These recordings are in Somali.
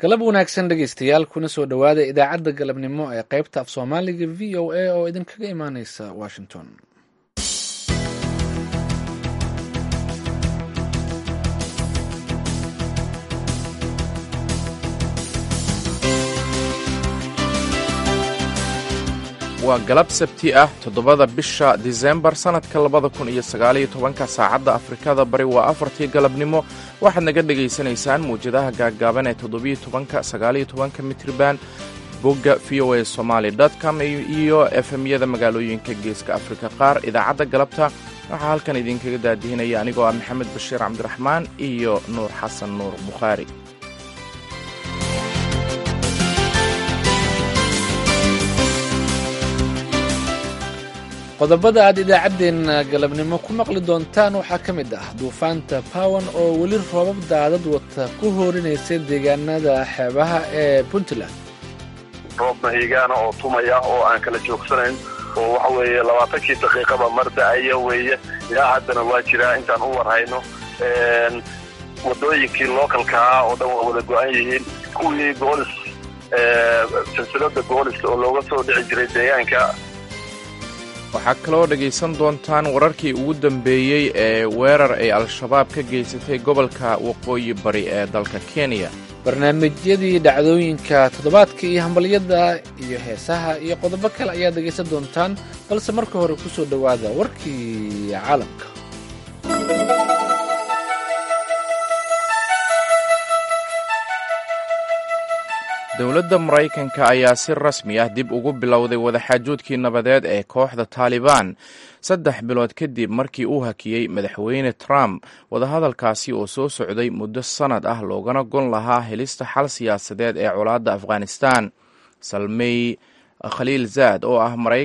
galab wanaagsan dhegaystayaal kuna soo dhowaada idaacadda galabnimo ee qaybta af soomaaliga v o a oo idinkaga imaaneysa washington waa galab sabti ah toddobada bisha disembar sannadka labada kun iyo sagaaliyo tobanka saacadda afrikada bari waa afartii galabnimo waxaad naga dhegaysanaysaan muwjadaha gaaggaaban ee toddobiyo tobanka sagaaliyo tobanka mitriban bogga v o a somaali com iyo efemyada magaalooyinka geeska afrika qaar idaacadda galabta waxaa halkan idinkaga daadihinaya anigoo ah maxamed bashiir cabdiraxmaan iyo nuur xasan nuur bukhaari qodobada aad idaacaddeenna galabnimo ku maqli doontaan waxaa ka mid ah duufaanta pawan oo weli roobab daadad wata ku hoorinaysa deegaanada xeebaha ee puntland roob mahigaana oo tumaya oo aan kala joogsanayn oo waxa weeye labaatankii daqiiqaba mar da-aya weeye ilaa haddana waa jiraa intaan u warhayno wadooyinkii lookalkaa oo dhan waa wada go-an yihiin kuwii goolis silsilada goolis oo looga soo dhici jiray deegaanka waxaa kaloo dhegaysan doontaan wararkii ugu dambeeyey ee weerar ay al-shabaab ka geysatay gobolka waqooyi bari ee dalka kenya barnaamijyadii dhacdooyinka toddobaadka iyo hambalyada iyo heesaha iyo qodobo kale ayaad dhegaysan doontaan balse marka hore ku soo dhowaada warkii caalamka dowladda maraykanka ayaa si rasmi ah dib ugu bilowday wadaxaajoodkii nabadeed ee kooxda taalibaan saddex bilood kadib markii uu hakiyey madaxweyne trump wadahadalkaasi oo soo socday muddo sannad ah loogana gon lahaa helista xal siyaasadeed ee colaadda afghanistan salmey khaliil zaad oo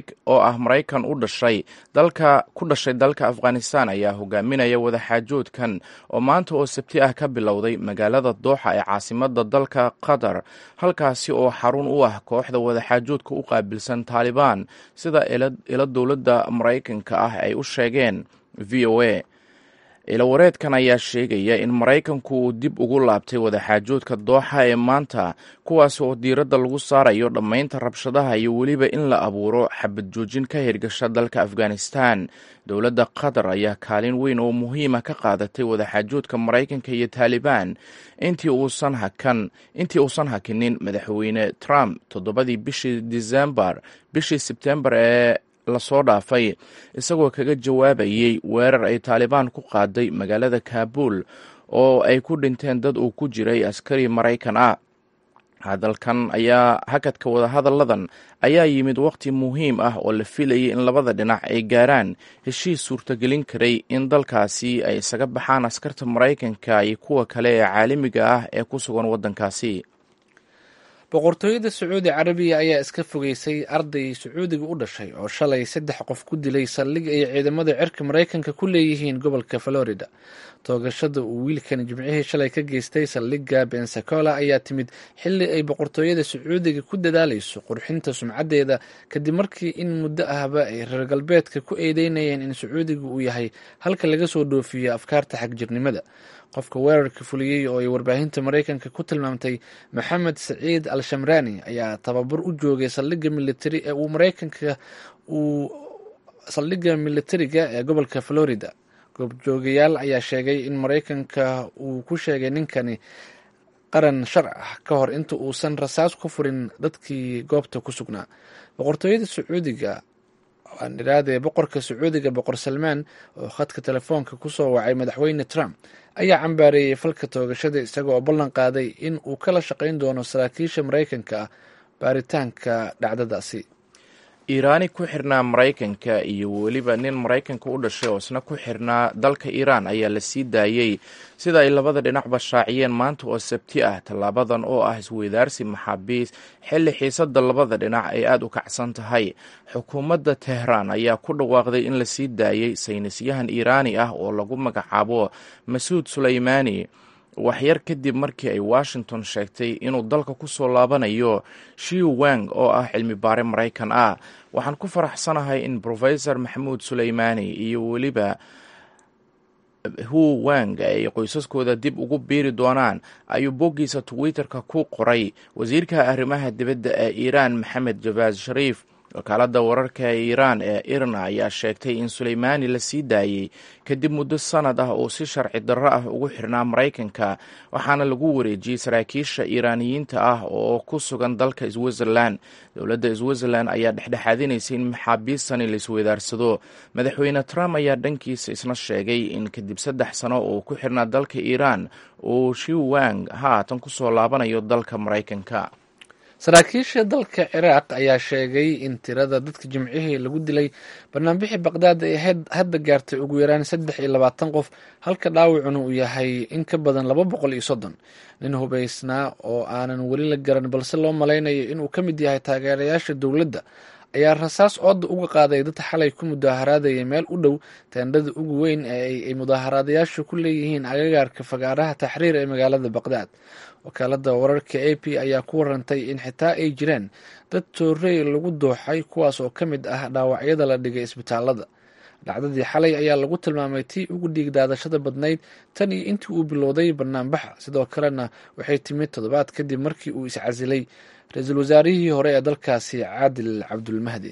ah maraykan u dhashay dalka ku dhashay dalka afghanistan ayaa hogaaminaya wadaxaajoodkan oo maanta oo sabti ah ka bilowday magaalada dooxa ee caasimada dalka qatar halkaasi oo xarun u ah kooxda wadaxaajoodka u qaabilsan taalibaan sida ilo dowladda maraykanka ah ay u sheegeen v o a ilawareedkan ayaa sheegaya in maraykanku uu dib ugu laabtay wadaxaajoodka dooxa ee maanta kuwaas oo diiradda lagu saarayo dhammaynta rabshadaha iyo weliba in la abuuro xabad joojin ka hirgasha dalka afghanistan dowladda qatar ayaa kaalin weyn oo muhiima ka qaadatay wadaxaajoodka maraykanka iyo taalibaan intii uusan hakan intii uusan hakinin madaxweyne trump toddobadii bishii disembar bishii sebtembar ee lasoo dhaafay isagoo kaga jawaabayey weerar ay taalibaan ku qaaday magaalada kaabul oo ay ku dhinteen dad uu ku jiray askari maraykan ah hadalkan ayaa hakadka wadahadalladan ayaa yimid waqti muhiim ah oo la filayay in labada dhinac ay gaaraan heshiis suurtagelin karay in dalkaasi ay isaga baxaan askarta maraykanka iyo kuwa kale ee caalamiga ah ee ku sugan waddankaasi boqortooyada sacuudi carabiya ayaa iska fogeysay arday sacuudiga u dhashay oo shalay saddex qof ku dilay saldhig ay ciidamada cirka maraykanka ku leeyihiin gobolka florida toogashada uu wiilkan jimcihii shalay ka geystay saldhigga bensacola ayaa timid xilli ay boqortooyada sacuudiga ku dadaalayso qurxinta sumcaddeeda kadib markii in muddo ahba ay reer galbeedka ku eedeynayeen in sacuudiga uu yahay halka laga soo dhoofiyo afkaarta xagjirnimada qofka weerarka fuliyey oo ay warbaahinta maraykanka ku tilmaamtay maxamed saciid al shamrani ayaa tababar u joogay saldhigga militari ee uu maraykanka uu saldhigga militariga ee gobolka florida goobjoogayaal ayaa sheegay in maraykanka uu ku sheegay ninkani qaran shar ah ka hor inta uusan rasaas ku furin dadkii goobta ku sugnaa boqortooyada sacuudiga aan iraadee boqorka sacuudiga boqor salmaan oo khadka telefoonka kusoo wacay madaxweyne trump ayaa cambaareeyey falka toogashada isaga oo ballan qaaday in uu kala shaqayn doono saraakiisha maraykanka ah baaritaanka dhacdadaasi iiraani ku xirnaa maraykanka iyo weliba nin maraykanka u dhashay oo isna ku xirnaa dalka iiraan ayaa la sii daayey sida ay labada dhinacba shaaciyeen maanta oo sabti ah tallaabadan oo ah isweydaarsi maxaabiis xilli xiisadda labada dhinac ay aada u kacsan tahay xukuumadda tehraan ayaa ku dhawaaqday in la sii daayey saynisyahan iiraani ah oo lagu magacaabo masuud suleymaani waxyar kadib markii ay washington sheegtay inuu dalka ku soo laabanayo shiu wang oo ah cilmi baare maraykan ah waxaan ku faraxsanahay in rofesor maxamuud suleymaani iyo weliba hu wang ay qoysaskooda dib ugu biiri doonaan ayuu boggiisa twitter-ka ku qoray wasiirka arrimaha dibadda ee iiraan maxamed jabaas shariif wakaaladda wararka ee iiraan ee irna ayaa sheegtay in suleymaani la sii daayey kadib muddo sanad ah oo si sharci darro ah ugu xirnaa maraykanka waxaana lagu wareejiyey saraakiisha iiraaniyiinta ah oo ku sugan dalka switzerland dowladda switzerland ayaa dhexdhexaadinaysay in maxaabiistani la isweydaarsado madaxweyne trump ayaa dhankiisa isna sheegay in kadib saddex sano oo ku xirnaa dalka iiraan uu shiwang haatan kusoo laabanayo dalka maraykanka saraakiisha dalka ciraaq ayaa sheegay in tirada dadka jimcihii lagu dilay banaanbixii baqdaad ay hadda gaartay ugu yaraan saddex iyo labaatan qof halka dhaawacuna uu yahay in ka badan laba boqol iyo soddon nin hubaysnaa oo aanan weli la garan balse loo malaynayo inuu ka mid yahay taageerayaasha dowladda ayaa rasaas ooda uga qaaday dad xalay ku mudaaharaadaya meel u dhow teendhada ugu weyn ee ay mudaaharaadayaashu ku leeyihiin agagaarka fagaaraha taxriir ee magaalada baqdaad wakaalada wararka a p ayaa ku warantay in xitaa ay jiraan dad toorey lagu dooxay kuwaas oo ka mid ah dhaawacyada la dhigay isbitaalada dhacdadii xalay ayaa lagu tilmaamay tii ugu dhiig daadashada badnayd tan iyo intii uu bilowday banaanbaxa sidoo kalena waxay timid toddobaad kadib markii uu iscasilay ra-iisul wasaarihii hore ee dalkaasi caadil cabdulmahdi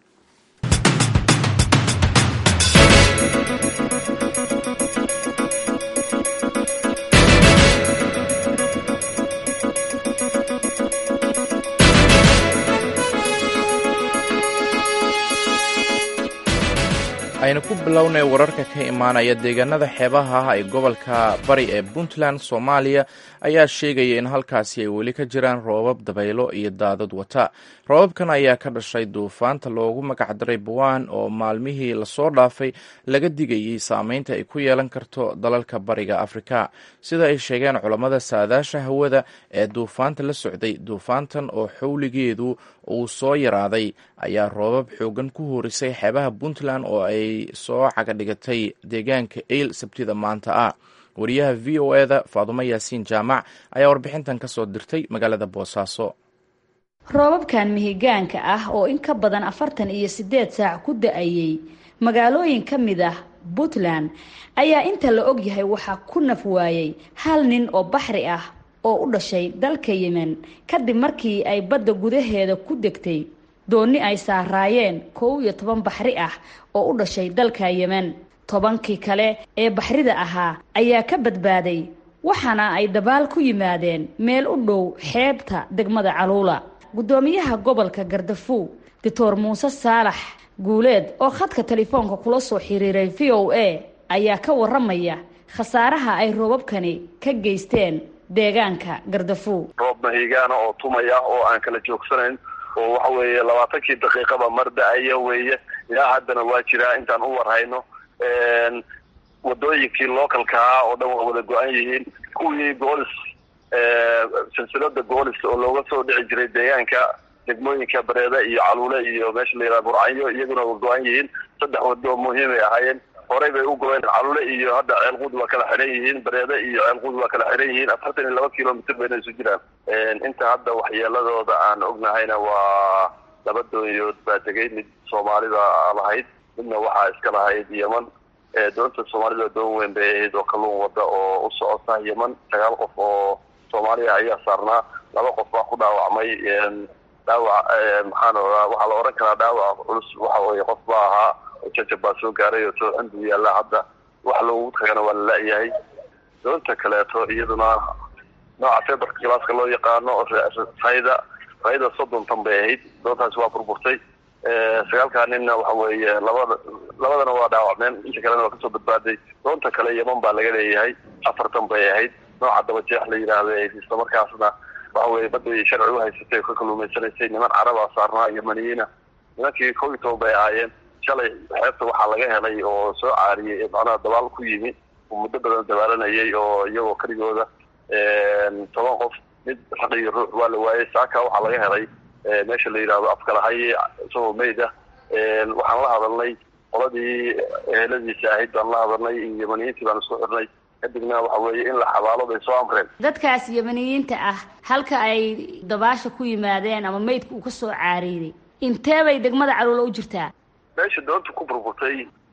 aynu ku bilownay wararka ka imaanaya deegaanada xeebaha ah ee gobolka bari ee puntland soomaaliya ayaa sheegaya in halkaasi ay weli ka jiraan roobab dabaylo iyo daadad wata roobabkan ayaa ka dhashay duufaanta loogu magacdaray buwaan oo maalmihii lasoo dhaafay laga digayay saameynta ay ku yeelan karto dalalka bariga afrika sida ay sheegeen culammada saadaasha hawada ee duufaanta la socday duufaantan oo xowligeedu uu soo yaraaday ayaa roobab xoogan ku horisay xeebaha puntland oo ay soo cagadhigatay deegaanka eyl sabtida maanta ah wariyaha v o eda faadumo yaasiin jaamac ayaa warbixintan ka soo dirtay magaalada boosaaso roobabkan mihigaanka ah oo in ka badan afartan iyo siddeed saac ku da-ayey magaalooyin ka mid ah puntland ayaa inta la og yahay waxaa ku naf waayey hal nin oo baxri ah oo u dhashay dalka yemen kadib markii ay badda gudaheeda ku degtay doonni ay saaraayeen kow iyo toban baxri ah oo u dhashay dalka yemen tobankii kale ee baxrida ahaa ayaa ka badbaaday waxaana ay dabaal ku yimaadeen meel u dhow xeebta degmada caluula guddoomiyaha gobolka gardafuw doctor muuse saalax guuleed oo khadka telefoonka kula soo xiriiray v o a ayaa ka waramaya khasaaraha ay roobabkani ka geysteen deegaanka gardafuw roob mahigaana oo tumaya oo aan kala joogsanayn oo waxa weeye labaatankii daqiiqaba mar da-aya weeye ilaa haddana waa jiraa intaan u warhayno wadooyinkii localkaa oo dhan waa wada go-an yihiin kuwii goolis silsilada goolis oo looga soo dhici jiray deegaanka degmooyinka bareeda iyo caluule iyo meesha la yidhaha burcanyo iyaguna waa go-an yihiin saddex wado muhiimay ahaayeen horey bay u go-een caluule iyo hadda ceelquud waa kala xiran yihiin bareede iyo ceelquud waa kala xiran yihiin afartan iyo laba kilomitr bayna isu jiraan inta hadda waxyeeladooda aan ognahayna waa laba doonyood baa tegay mid soomaalida lahayd midna waxaa iska lahayd yeman doonta soomaalida doon weyn bay ahayd oo kalluun wada oo u socota yeman sagaal qof oo soomaaliya ayaa saarnaa laba qof baa ku dhaawacmay dhaawac maxaana waxaa la oran karaa dhaawac culus waxa weye qof baa ahaa oo jajab baa soo gaaray oo tooxin buu yaalla hadda wax loogu tagana waa la la-yahay doonta kaleeto iyaduna nooca feberka galaaska loo yaqaano rayda rayda soddon tan bay ahayd doontaasi waa burburtay sagaalkaa ninna waxa weeye labada labadana waa dhaawacmeen inta kalena waa kasoo badbaaday doonta kale yeman baa laga leeyahay afartan bay ahayd nooca dabajeex la yidhaahda isla markaasna waxa weye badday sharci u haysatay ka kaluumaysanaysay niman carabaa saarnaa yemaniyiina nimankii kow iyo toban bay ahaayeen shalay xeebta waxaa laga helay oo soo caariyey macnaha dabaal ku yimi oo muddo badan dabaalanayay oo iyagoo keligooda toban qof mid raq iyo ruux waa la waayey saaka waxaa laga helay meesha la yidhaahdo afkalahaye isagoo meyd ah waxaan la hadalnay qoladii eheladiisa ahayd baan la hadalnay iyo yemaniyiintii baan isku xirnay kadibna waxa weeye in la xabaalo bay soo amreen dadkaas yemaniyiinta ah halka ay dabaasha ku yimaadeen ama meydka uu ka soo caariiday intee bay degmada caluula u jirtaa meesha doonta ku burburtay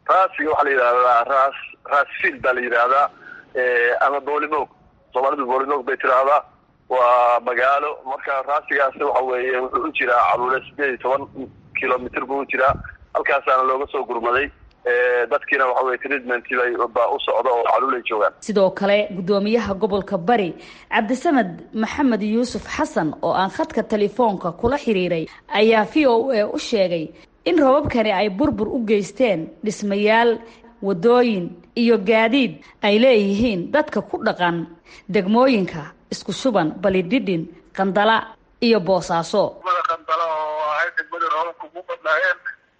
raasiga waxaa la yidhahdaa raas raasfield baa la yidhaahdaa ama boolimoog soomaalidu boolimoog bay tiraahdaa waa magaalo marka raasigaasi waxa weeye wuxuu u jiraa caluule sideed iyo toban kilomitr buu u jiraa halkaasaana looga soo gurmaday dadkiina waxa weye treatment baa u socda oo caluulay joogaan sidoo kale guddoomiyaha gobolka bari cabdisamed maxamed yuusuf xasan oo aan khadka telefoonka kula xiriiray ayaa v o a u sheegay in robabkani ay burbur u geysteen dhismayaal wadooyin iyo gaadiid ay leeyihiin dadka ku dhaqan degmooyinka isku shuban balidhidhin qandala iyo boosaaso qandala oo ahay degmadii roobabka ugu badnaayeen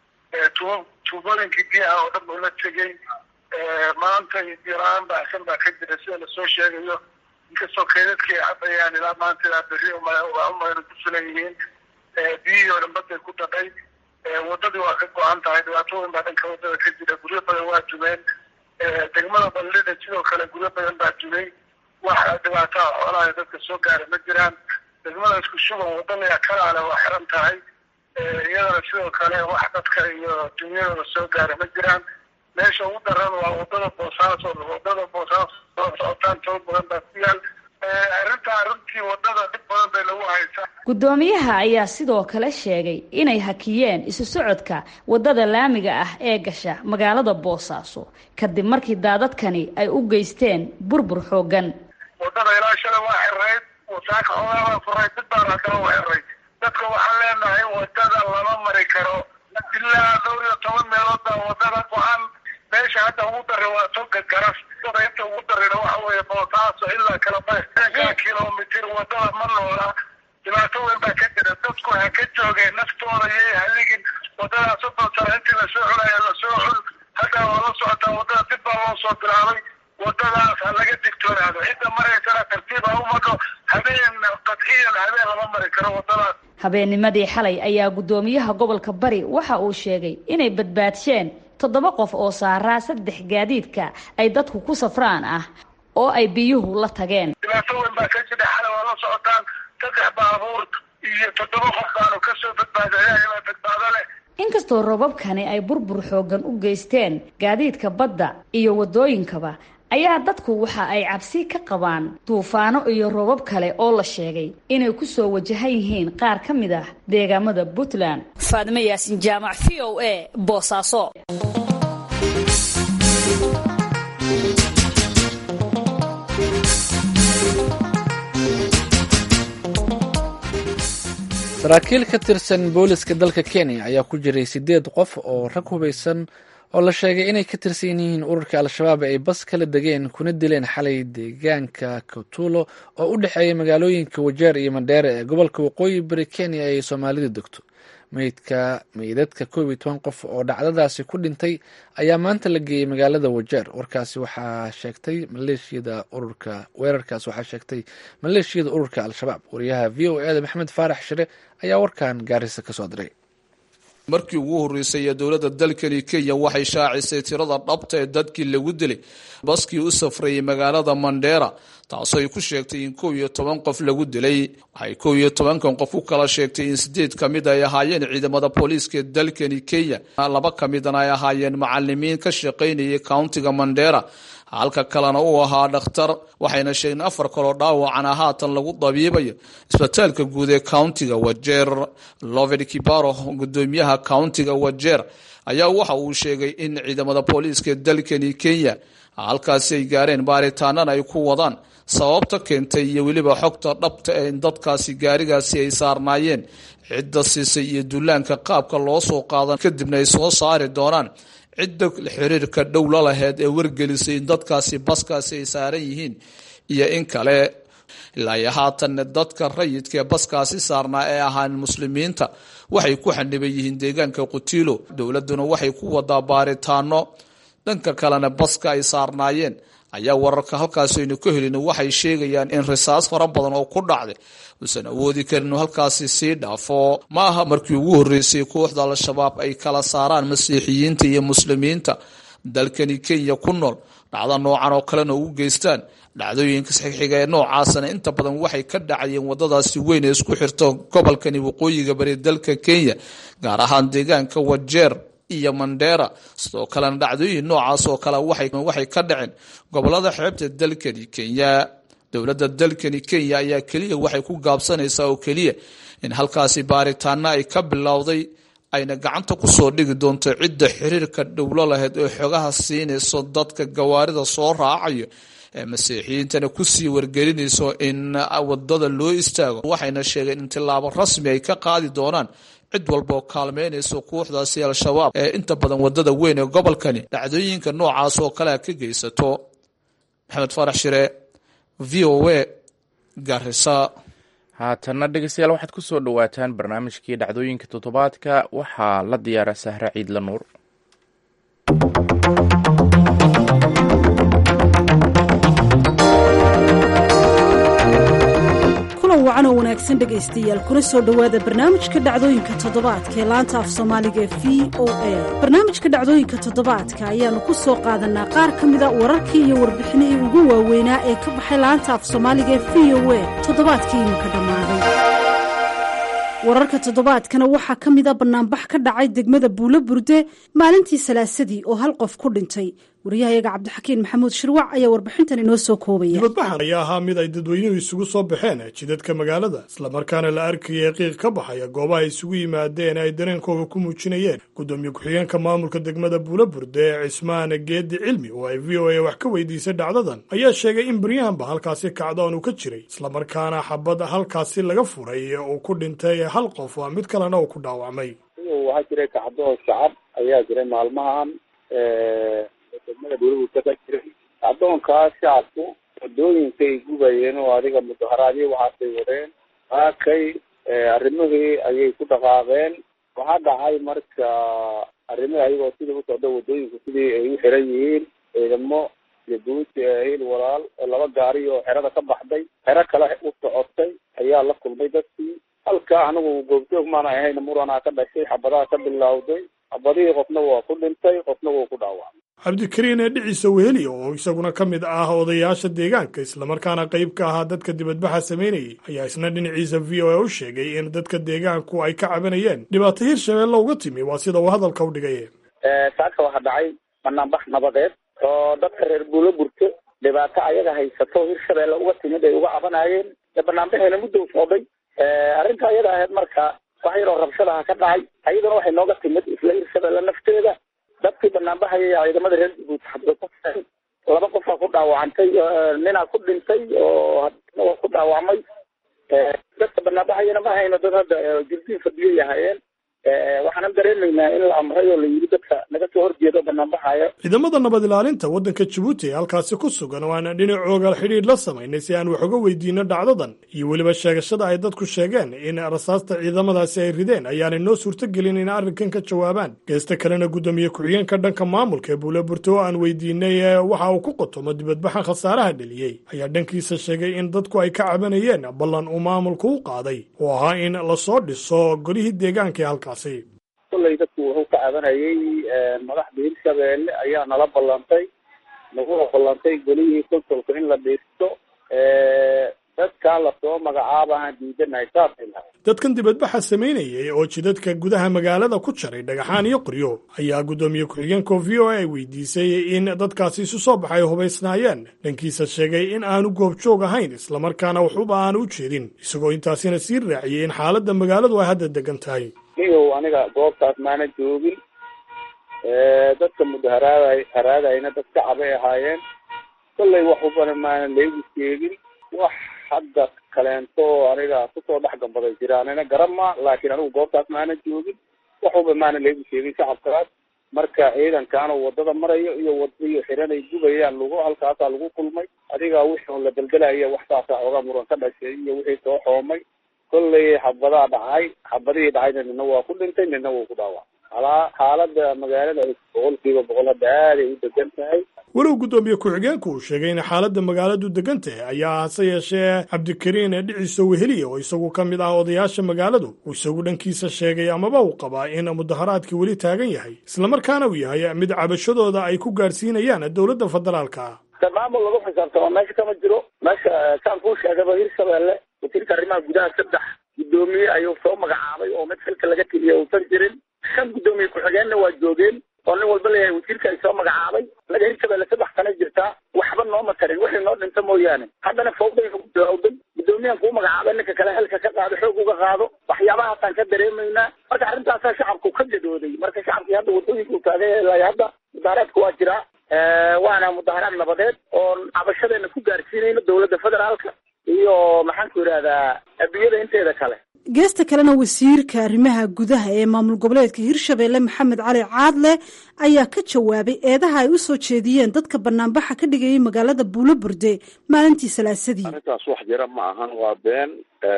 tuubooyinkii biyaha oo dhan ula tegey maanta biyola-aan baahsan baa ka jira sida lasoo sheegayo inkastoo keedadkii cabayaan ilaa maanta ilaa berri umayna ku filan yihiin biyihii oo dhan baday ku dhaqay wadadii waa ka go-an tahay dhibaatooyin baa dhanka wadada ka jira guryo badan waa dumeen degmada ballida sidoo kale guryo badan baa dumay wax dhibaataa xoolaha dadka soo gaara ma jiraan degmada isku shuban wadada kalaale waa xiran tahay iyadana sidoo kale wax dadka iyo dunyadooda soo gaara ma jiraan meesha ugu daran waa wadada boosaaso wadada boosaaso soo socotaan toban badan baa ku yaal arrintaa runtii wadada dhib badan bay lagu haysaa guddoomiyaha ayaa sidoo kale sheegay inay hakiyeen isu socodka wadada laamiga ah ee gasha magaalada boosaaso kadib markii daadadkani ay u geysteen burbur xoogan wadada ilaa shalay waa xirayd wasaaka xoogaabaa furay dib baan haddana u xiray dadka waxaan leenahay wadada lama mari karo ilaa dhowr iyo toban meelood baa wadada go-an meesha hadda ugu daray waa toga garas inta ugu darayna waxa weeye boosaaso ilaa kalaba kilomitr wadada ma noola dhibaato weyn baa ka jira dadku ha ka joogeen naftooda yay haligin wadadaas soddon sano intii lasoo cunaya lasoo cun haddaa waa la socotaa wadada dib baa loo soo bilaabay wadadaas ha laga digtoonaado cidda maraysana tartiib ha u madho habeen qadxiyan habeen lama mari karo wadadaas habeennimadii xalay ayaa guddoomiyaha gobolka bari waxa uu sheegay inay badbaadsheen toddoba qof oo saaraa saddex gaadiidka ay dadku ku safraan ah oo ay biyuhu la tageen dhibaato weyn baa ka jira xalay waa la socotaan saddex baabuur iyo toddoba qof baanu kasoo badbaadayaa ilaa badbaado leh inkastoo robabkani ay burbur xoogan u geysteen gaadiidka badda iyo waddooyinkaba ayaa dadku waxa ay cabsi ka qabaan duufaano iyo robab kale oo la sheegay inay ku soo wajahan yihiin qaar ka mid ah deegaamada puntland faadime yaasin jaamac v o a boosaaso saraakiil ka tirsan booliska dalka kenya ayaa ku jiray sideed qof oo rag hubaysan oo la sheegay inay ka tirsan yihiin ururka al-shabaab ay bas kala degeen kuna dileen xalay deegaanka kotulo oo u dhexeeya magaalooyinka wajeer iyo mandheere ee gobolka waqooyi bari kenya ay soomaalidu degto meydka meydadka koob iyo toban qof oo dhacdadaasi ku dhintay ayaa maanta la geeyey magaalada wajeer warkaasi waxaa sheegtay maleeshiyada ururka weerarkaas waxaa sheegtay maleeshiyada ururka al-shabaab wariyaha v o eda maxamed faarax shire ayaa warkan gaarisa kasoo diray markii ugu horreysay ee dowladda dalkani kenya waxay shaacisay tirada dhabta ee dadkii lagu dilay baskii u safrayay magaalada mandheera taasoo ay ku sheegtay in kow iyo toban qof lagu dilay waxay kow iyo tobankan qof u kala sheegtay in sideed ka mid ay ahaayeen ciidamada booliiska ee dalkani kenya laba ka midana ay ahaayeen macalimiin ka shaqaynayay countiga mandheera halka kalena uu ahaa dhakhtar waxayna sheegeen afar kaloo dhaawacana haatan lagu dabiibayo isbitaalka guud ee countiga wajeer loved kibaro gudoomiyaha countiga wajeer ayaa waxa uu sheegay in ciidamada booliiska ee dalkani kenya halkaasi ay gaareen baaritaanana ay ku wadaan sababta keentay iyo weliba xogta dhabta ee in dadkaasi gaarigaasi ay saarnaayeen cidda siisay iyo dullaanka qaabka loo soo qaadan kadibna ay soo saari doonaan cidda xiriirka dhow la laheyd ee wargelisay in dadkaasi baskaasi ay saaran yihiin iyo in kale ilaa iyo haatanna dadka rayidka ee baskaasi saarnaa ee ahaan muslimiinta waxay ku xaniban yihiin deegaanka qutiilo dowladuna waxay ku wadaa baaritaano dhanka kalena baska ay saarnaayeen ayaa wararka halkaasi aynu ka helin waxay sheegayaan in risaas fara badan oo ku dhacday uusan awoodi karin inuu halkaasi sii dhaafo ma aha markii ugu horreysay kooxda al-shabaab ay kala saaraan masiixiyiinta iyo muslimiinta dalkani kenya ku nool dhacdo noocan oo kalena ugu geystaan dhacdooyinka saxiixiga ee noocaasana inta badan waxay ka dhacayeen wadadaasi weyn ee isku xirto gobolkani waqooyiga bari dalka kenya gaar ahaan deegaanka wajeer iyo mandheera sidoo kalena dhacdooyin noocaas oo kale waxay ka dhaceen gobolada xeebta dalkani kenya dowladda dalkani kenya ayaa keliya waxay ku gaabsanaysaa oo keliya in halkaasi baaritaana ay ka bilowday ayna gacanta kusoo dhigi doonto cidda xiriirka dhowlo lahayd oo xogaha siinayso dadka gawaarida soo raacayo ee masiixiyiintana kusii wargelinayso in wadada loo istaago waxayna sheegeen in tilaabo rasmi ay ka qaadi doonaan cid walba oo kaalmeynayso kooxdaasi al-shabaab ee inta badan wadada weyn ee gobolkani dhacdooyinka noocaas oo kalea ka geysato maxamed farax shire v o a garisa haatanna dhegeystayaal waxaad ku soo dhowaataan barnaamijkii dhacdooyinka toddobaadka waxaa la diyaara sahre ciidla nuur kulan wacan oo wanaagsan dhegaystayaal kuna soo dhowaada barnaamijka dhacdooyinka toddobaadka ee laanta af soomaaliga ee v o a barnaamijka dhacdooyinka toddobaadka ayaannu ku soo qaadanaa qaar ka mida wararkii iyo warbixinihii ugu waaweynaa ee ka baxay laanta af soomaaliga ee v o a toddobaadkii iminka dhammaaday wararka toddobaadkana waxaa ka mid a bannaanbax ka dhacay degmada buulo burde maalintii salaasadii oo hal qof ku dhintay wariyahayaga cabdixakiin maxamuud shirwac ayaa warbixintan inoo soo koobaya dibadbaxan ayaa ahaa mid ay dadweynuhu isugu soo baxeen jidadka magaalada islamarkaana la arkayay qiiq ka baxaya goobaha isugu yimaadeen ay dareenkooga ku muujinayeen gudoomiye ku-xigeenka maamulka degmada buulo burde ee cismaan geedi cilmi oo ay v o a wax ka weydiisay dhacdadan ayaa sheegay in baryahanba halkaasi kacdoon uu ka jiray islamarkaana xabad halkaasi laga furay uu ku dhintay hal qof waa mid kalena uu ku dhaawacmay waxaa jiray kacdoon shacab ayaa jiray maalmahan degmada buulabuurta ka jiray kacdoonkaas shacabku wadooyinkay gubayeen oo adiga mudaharaadyo waxaasay wadeen haakay arrimihii ayay ku dhaqaaqeen waxaa dhacay marka arrimihii ayagoo sidii usocda wadooyinku sidii ay u xiran yihiin ciidamo iyo guuti hil walaal oo laba gaari oo xerada ka baxday xero kale u socotay ayaa la kulmay dadkii halka anigu goobjoog maana ahayn muranaa ka dhashay xabadaha ka bilowday xabadihii qofna waa ku dhintay qofna wuu ku dhaawacmay cabdikariin ee dhiciisa weheli oo isaguna ka mid ah odayaasha deegaanka islamarkaana qayb ka ahaa dadka dibadbaxa samaynayay ayaa isna dhinaciisa v o a u sheegay in dadka deegaanku ay ka cabanayeen dhibaato hirshabeelle uga timi waa sida uu hadalka u dhigay saaka waxaa dhacay banaanbax nabadeed oo dadka reer buulo burto dhibaato ayaga haysato hirshabeelle uga timid ay uga cabanayeen banaanbaxeena muddo socday arrinta ayada ahayd marka wax yaroo rabshadaha ka dhacay ayaduna waxay nooga timid isla hirshabeelle nafteeda dadkii banaanbaxaya ciidamada reer jabuuti xabdo ku laba qofaa ku dhaawacantay ninaa ku dhintay oo hadna waa ku dhaawacmay dadka banaanbaxayana ma hayno dad hadda jirdiin fadhiyay ahaayeen waxaanan dareemaynaa in la amray oo la yidhi dadka naga soo horjeedo banaanbaxaya ciidamada nabad ilaalinta waddanka jabuuti ee halkaasi ku sugan oo aan dhinacooga xidhiidh la samaynay si aan wax uga weydiino dhacdadan iyo weliba sheegashada ay dadku sheegeen in rasaasta ciidamadaasi ay rideen ayaanay noo suurtogelin in arrinkan ka jawaabaan geesta kalena guddoomiye ku-xigeenka dhanka maamulka ee buule burte oo aan weydiinay waxa uu ku qotomo dibadbaxan khasaaraha dheliyey ayaa dhankiisa sheegay in dadku ay ka cabanayeen ballan uu maamulku u qaaday oo ahaa in lasoo dhiso golihii deegaanka ee halkaas kolley dadku wuxuu ka cabanayay madaxda hirshabeelle ayaa nala ballantay nagula ballantay golihii konsolka in la dhiisto dadkaa lasoo magacaabahaan diidanahay saasay lahay dadkan dibadbaxa samaynayay oo jidadka gudaha magaalada ku jaray dhagaxaan iyo qoryo ayaa guddoomiye ku-xigeenka v o a ay weydiisay in dadkaasi isu soo baxay hubaysnaayeen dhankiisa sheegay in aanu goobjoog ahayn islamarkaana waxuba aanu u jeedin isagoo intaasina sii raaciyey in xaaladda magaaladu ay hadda degan tahay niyow aniga goobtaas maana joogin dadka mudaharaada haraadayna dad shacabay ahaayeen kollay waxubana maana laygu sheegin wax hadda kaleento aniga kusoo dhex gambaday jiraanina garama laakiin anigu goobtaas maana joogin waxuba maana laygu sheegin shacabkaas marka ciidankaana wadada marayo iyo wadaiyo xiranay gubayaan lagu halkaasaa lagu kulmay adiga wixii la deldelaya waxtaasaa ooga muran ka dhashay iyo wixii soo xoomay kollay xabadaa dhacay xabadihii dhacayna nina waa ku dhintay nina wuu ku dhaawacay alaa xaalada magaalada boqol kiiba boqol hadda aaday u degan tahay walow guddoomiye ku-xigeenku uu sheegay in xaaladda magaaladu degan tahay ayaa hase yeeshee cabdikariin ee dhiciisa weheliya oo isagu ka mid ah odayaasha magaaladu uu isagu dhankiisa sheegay amaba uu qabaa in mudaharaadkii weli taagan yahay islamarkaana uu yahay mid cabashadooda ay ku gaadhsiinayaan dowladda federaalka maamul lagu xisaabtamo meesha kama jiro meesha saan kuu sheegaba hirshabeelle wasiirka arrimaha gudaha saddex guddoomiye ayuu soo magacaabay oo mid xilka laga teliya uusan jirin shan guddoomiye ku-xigeenna waa joogeen oo nin walba leeyahay wasiirka ay soo magacaabay laga hirshabelle saddex sana jirtaa waxba nooma tarin wixii noo dhinta mooyaane haddana fawday bilowday guddoomiyahan kuu magacaabay ninka kale xilka ka qaado xoog uga qaado waxyaabahaasaan ka dareemaynaa marka arrintaasaa shacabku ka gadooday marka shacabkii hadda wadooyinku taagay hadda mudaharaadka waa jiraa waana mudaharaad nabadeed oon cabashadeena ku gaarsiinayno dowladda federaalka iyo maxaanku yidhahdaa adduunyada inteeda kale geesta kalena wasiirka arrimaha gudaha ee maamul goboleedka hirshabeelle maxamed cali caadle ayaa ka jawaabay eedaha ay u soo jeediyeen dadka banaanbaxa ka dhigayay magaalada buulo burde maalintii salaasadii arrintaas wax jira ma ahan waa been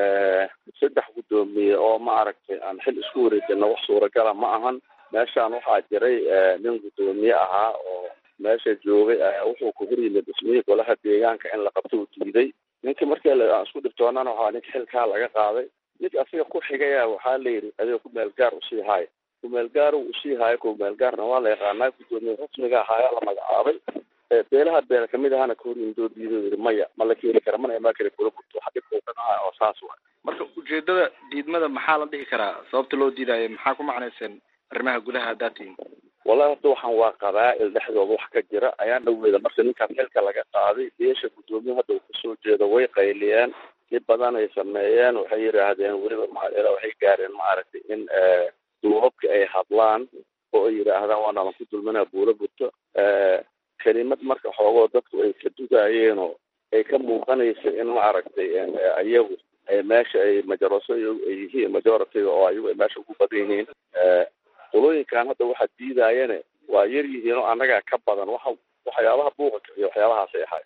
saddex guddoomiye oo ma aragtay aan xil isku wareejina wax suuragala ma ahan meeshaan waxaa jiray nin guddoomiye ahaa oo meesha joogay wuxuu ku hor yimid dhismihii golaha deegaanka in la qabto uu diiday ninkii markii aan isku dhibtoonana waxaa ninka xilkaa laga qaaday ninka asiga ku xigaya waxaa la yidhi adiga kumeel gaar usii haayo kumeel gaar uu usii haayo kumeel gaarna waa la yaqaanaa guddoomiye rasmiga ahaayaa la magacaabay beelaha beela kamid ahana kahor yimidoo diido yidhi maya ma la keeni kara mana imaan kara kula gurto waxa dhibka uga dhaca oo saas waay marka ujeedada diidmada maxaa la dhihi karaa sababta loo diidaayo maxaa ku macnayseen arrimaha gudaha haddaad tihiin wallahi hadda waxaan waa qabaa'il dhexdooda wax ka jira ayaan dhaweeda marka ninkaas xilka laga qaaday beesha guddoomiye hadda uu kasoo jeedo way qayliyeen dib badan ay sameeyeen waxay yidhaahdeen weliba maal waxay gaareen maaragtay in duubabka ay hadlaan oo ay yidhaahdaan waa nalan ku dulmanaa buulo burto kelimad marka xoogoo dadku ay ka dugaayeen oo ay ka muuqanaysa in maaragtay ayagu meesha ay majaraso ay yihiin majoritiga oo ayagu ay meesha ugu badan yihiin qolooyinkan hadda waxaa diidaayane waa yar yihiin oo annagaa ka badan waxa waxyaabaha buuqa iyo waxyaabahaasay ahay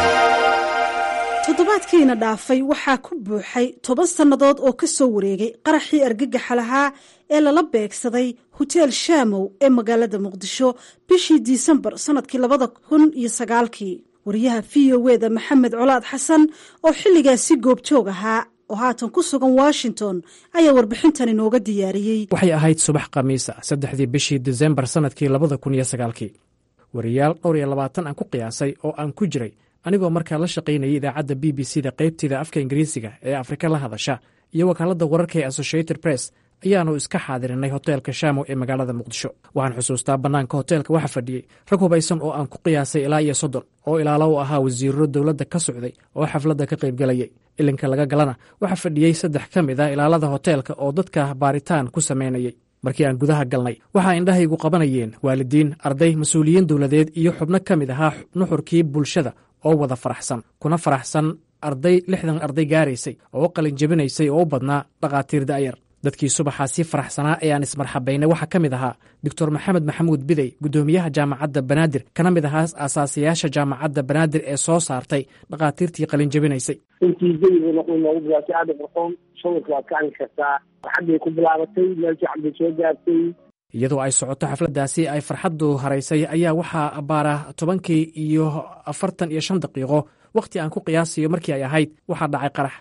toddobaadkiina dhaafay waxaa ku buuxay toban sannadood oo ka soo wareegay qaraxii argagaxa lahaa ee lala beegsaday hoteel shaamow ee magaalada muqdisho bishii disembar sannadkii labada kun iyo sagaalkii wariyaha v o e da maxamed colaad xasan oo xilligaasi goobjoog ahaa oo haatan ku sugan washington ayaa warbixintan inooga diyaariyey waxay ahayd subax khamiisa saddexdii bishii disembar sannadkii labada kun iyo sagaalkii wariyaal dhowr iyo labaatan aan ku qiyaasay oo aan ku jiray anigoo markaa la shaqaynayay idaacadda b b c da qaybteeda afka ingiriisiga ee afrika la hadasha iyo wakaaladda wararka ee associated press ayaanu iska xaadirinay hoteelka shaamo ee magaalada muqdisho waxaan xusuustaa bannaanka hoteelka waxa fadhiyey rag hubaysan oo aan ku qiyaasay ilaa iyo soddon oo ilaalo u ahaa wasiirro dowladda ka socday oo xafladda ka qaybgelayay ilinka laga galana waxaa fadhiyey saddex ka mid ah ilaalada hoteelka oo dadka baaritaan ku samaynayay markii aan gudaha galnay waxaa indhahaygu qabanayeen waalidiin arday mas-uuliyiin dowladeed iyo xubno ka mid ahaa nuxurkii bulshada oo wada faraxsan kuna faraxsan arday lixdan arday gaaraysay oo u qalin jebinaysay oo u badnaa dhakhaatiir da'yar dadkii subaxaasi faraxsanaa ee aan ismarxabaynay waxaa ka mid ahaa doctor maxamed maxamuud bidey guddoomiyaha jaamacadda banaadir kana mid ahaa aasaasiyaasha jaamacadda banaadir ee soo saartay dhakhaatiirtii qalin jebinaysay intii jawiga noqon noogu bilaabtay aada qorxoon sawirka waad ka arki kartaa farxaddii ku bilaabatay meel fiican bay soo gaartay iyadoo ay socoto xafladdaasi ay farxaddu haraysay ayaa waxaa abbaara tobankii iyo afartan iyo shan daqiiqo wakhti aan ku qiyaasiyo markii ay ahayd waxaa dhacay qarax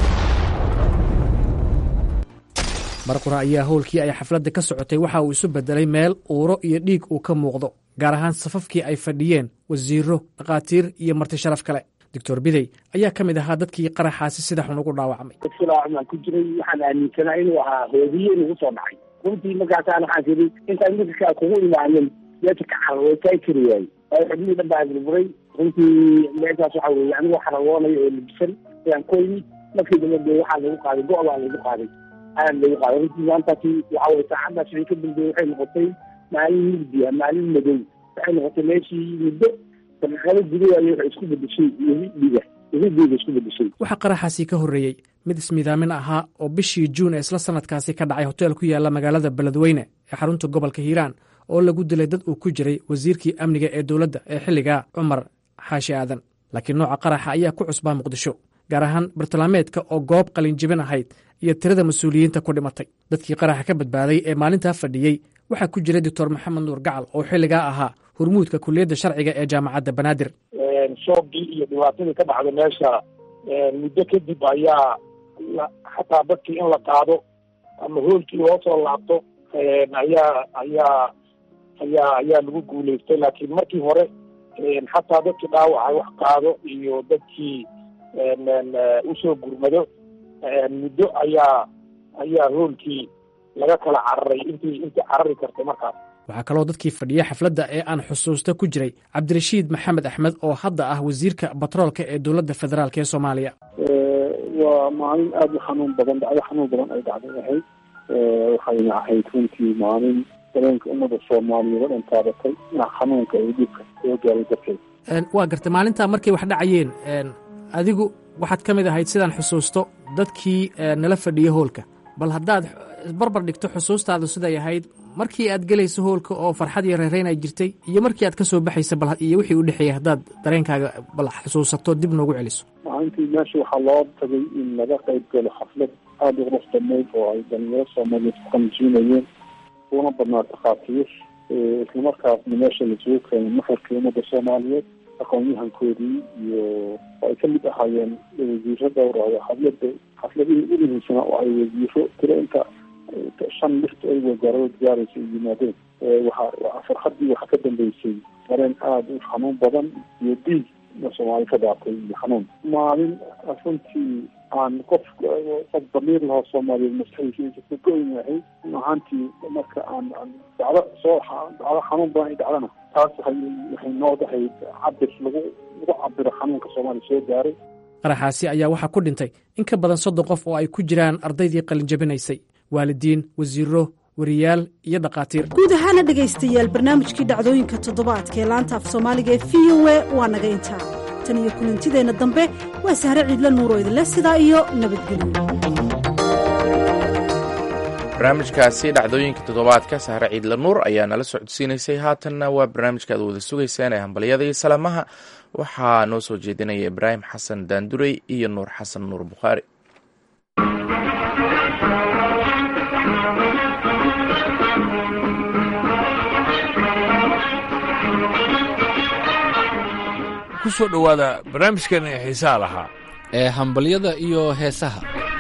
mar qura ayaa howlkii ay xafladda ka socotay waxa uu isu beddelay meel uuro iyo dhiig uu ka muuqdo gaar ahaan safafkii ay fadhiyeen wasiirro dhakhaatiir iyo marti sharaf kale doctor bidey ayaa ka mid ahaa dadkii qaraxaasi sida xun ugu dhaawacmay silaacumaan ku jiray waxaan aaminsanaa inuu ahaa hoodiye nagu soo dhacay runtii markaasaan waxaan tiri intaan midkaa kugu imaanin meesha ka carway kaa kari waayey waayo xubnihii dhan baa burburay runtii meeshaas waxa weeye anigoo xaragoonayo oo labisan ayaan ku yimid markii dambe dee waxaa lagu qaaday go' baa lagu qaaday aad lagu qaaday runtii maantaasi waxa weye saacaddaas wixii ka dambeeyey waxay noqotay maalin mugdiya maalin madow waxay noqotay meeshii muddo daqiiqado gudawaaya waxay isku bedeshay dhiga dhiga isku bedeshay waxaa qaraxaasi ka horreeyey mid ismidaamin ahaa oo bishii juun ee isla sanadkaasi ka dhacay hoteel ku yaalla magaalada beledweyne ee xarunta gobolka hiiraan oo lagu dilay dad uu ku jiray wasiirkii amniga ee dowladda ee xilligaa cumar xaashi aadan laakiin nooca qaraxa ayaa ku cusbaa muqdisho gaar ahaan bartilmaameedka oo goob qalinjibin ahayd iyo tirada mas-uuliyiinta ku dhimatay dadkii qaraxa ka badbaaday ee maalintaa fadhiyey waxaa ku jiray doctor maxamed nuur gacal oo xilligaa ahaa hurmuudka kuliyadda sharciga ee jaamacadda banaadir shoogii iyo dhibaatadii ka dhacda meesha muddo kadib ayaa xataa dadkii in la qaado ama hoolkii loo soo laabto ayaa ayaa ayaa ayaa lagu guulaystay laakiin markii hore xataa dadkii dhaawaca wax qaado iyo dadkii usoo gurmado muddo ayaa ayaa hoolkii laga kala cararay intii intii carari kartay markaas waxaa kaloo dadkii fadhiya xafladda ee aan xusuusta ku jiray cabdirashiid maxamed axmed oo hadda ah wasiirka batroolka ee dowladda federaalk ee soomaaliya waa maalin aada u xanuun badan dhacdo xanuun badan ay dhacday ahayd waxayna ahayd runtii maalin dareenka ummadda soomaaliyeed oo dhan taabatay dhinac xanuunka iyo dhibka soo gaaray darteed waa gartay maalintaa markay wax dhacayeen adigu waxaad ka mid ahayd sidaan xusuusto dadkii nala fadhiya hoolka bal haddaad barbar dhigto xusuustaadu siday ahayd markii aad gelayso hoolka oo farxad iyo reereyn ay jirtay iyo markii aad ka soo baxaysa bal iyo wixii u dhexeeyey haddaad dareenkaaga bal xusuusato dib noogu celiso maalintii meesha waxaa loo tagay in laga qayb galo xaflad aada u qurux badnayd oo ay dhalinyaro soomaaliyeed ku qanjiinayeen una badnaa takhaatiir islamarkaasna meesha lasugu keenay nuxurkii ummadda soomaaliyeed aqoon-yahankoodii iyo oo ay ka mid ahaayeen wasiiro dhowr ah xaflada xafladihii ugu muhiimsanaa oo ay wasiiro tiro inta shan lifta ay wasaarada gaaraysa ay yimaadeen waxa farxaddii waxaa ka dambeysay dareen aada u xanuun badan iyo dhiig soomaali ka daatay iyo xanuun maalin runtii aan qof qof damiir lahoo soomaaliyeed maskaxiisa ka go-in ahayd ahaantii marka aan dacdo soo dacdo xanuun badan ay dhacdana taas waxay waxay noo dahayd cabir lagu lagu cabiro xanuunka soomaaliya soo gaaray qaraxaasi ayaa waxaa ku dhintay in ka badan soddon qof oo ay ku jiraan ardaydii qalinjabinaysay waalidiin wasiiro wariyaal iyo dhakhaatiir guud ahaana dhegaystayaal barnaamijkii dhacdooyinka toddobaadka ee laanta af soomaaliga ee v o e waa naga intaa tan iyo kulantideenna dambe waa sahre ciidla nuuroo idinleh sidaa iyo nabadgelyo barnaamijkaasi dhacdooyinka toddobaadka sahre ciidla nuur ayaa nala socodsiinaysay haatanna waa barnaamijka aad wada sugaysaan ee hambalyada iyo salaamaha waxaa noo soo jeedinaya ibraahim xasan daandurey iyo nuur xasan nuur bukhaari kusoo dhowaada barnaamijkeena ee xiisaha lahaa ee hambalyada iyo heesaha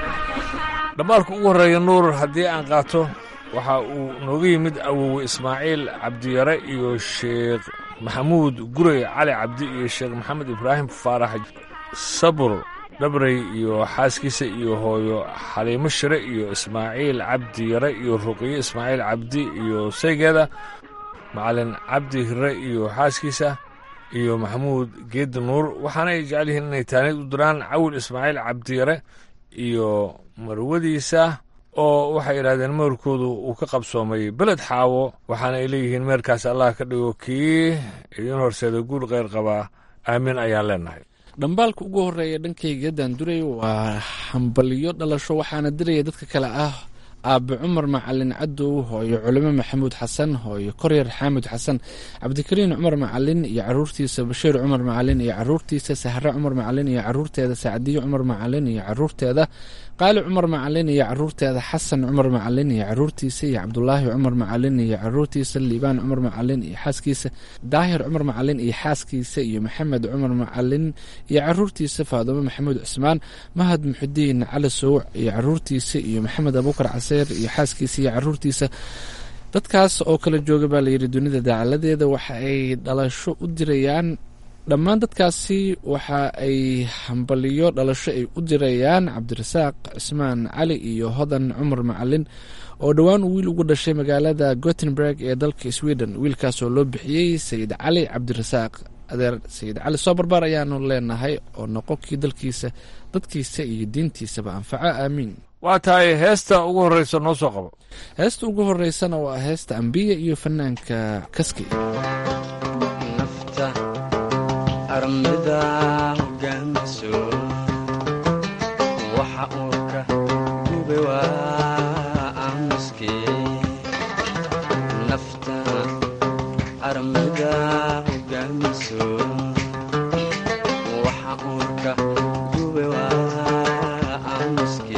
dhammaalka ugu horreeya nuur haddii aan qaato waxa uu nooga yimid awowe ismaaciil cabdiyare iyo sheekh maxamuud gurey cali cabdi iyo sheekh maxamed ibraahim faarax sabur dhabrey iyo xaaskiisa iyo hooyo xaliimo shire iyo ismaaciil cabdi yare iyo ruqiye ismaaciil cabdi iyo saygeeda macalin cabdi hire iyo xaaskiisa iyo maxamuud geedi nuur waxaana ay jecel yihiin inay taanid u diraan cawil ismaaciil cabdiyare iyo marwadiisa oo waxay idhahdeen meerkoodu uu ka qabsoomay beled xaawo waxaana ay leeyihiin meerkaas allah ka dhigo kii idiin horseeda guul kheyr qabaa aamin ayaan leenahay dhambaalka ugu horeeya dhankayga daanduray waa hambalyo dhalasho waxaana diraya dadka kale ah aabe cumar macalin cadow hooyo culimo maxamuud xasan hooyo koryar xaamud xasan cabdikariin cumar macalin iyo caruurtiisa bashiir cumar macalin iyo caruurtiisa sahre cumar macalin iyo caruurteeda sacdiyo cumar macalin iyo caruurteeda qaali cumar macalin iyo caruurteeda xasan cumar macalin iyo caruurtiisa iyo cabdulaahi cumar macalin iyo caruurtiisa liibaan cumar macalin iyo xaaskiisa daahir cumar macalin iyo xaaskiisa iyo maxamed cumar macalin iyo caruurtiisa faadumo maxamuud cusmaan mahad muxudiin cali sowc iyo caruurtiisa iyo maxamed abuukar caseer iyo xaaskiisa iyo caruurtiisa dadkaas oo kala jooga baa layidhi dunida daacaladeeda waxa ay dhalasho u dirayaan dhammaan dadkaasi waxa ay hambaliyo dhalasho ay u dirayaan cabdirasaaq cismaan cali iyo hodan cumar macalin oo dhowaan uu wiil ugu dhashay magaalada gotenburg ee dalka sweden wiilkaas oo loo bixiyey sayid cali cabdirasaaq adeer sayid cali soo barbaar ayaanu leenahay oo noqo kii dalkiisa dadkiisa iyo diintiisaba anfaco aamiin waa tahay heesta ugu horreysa noo soo qabo heesta ugu horeysana waa heesta ambiya iyo fanaanka kaski armida hogaamiso waxa uurka gube waa aamuske nafta armida hogaamiso waxa uurka gube waa aamuske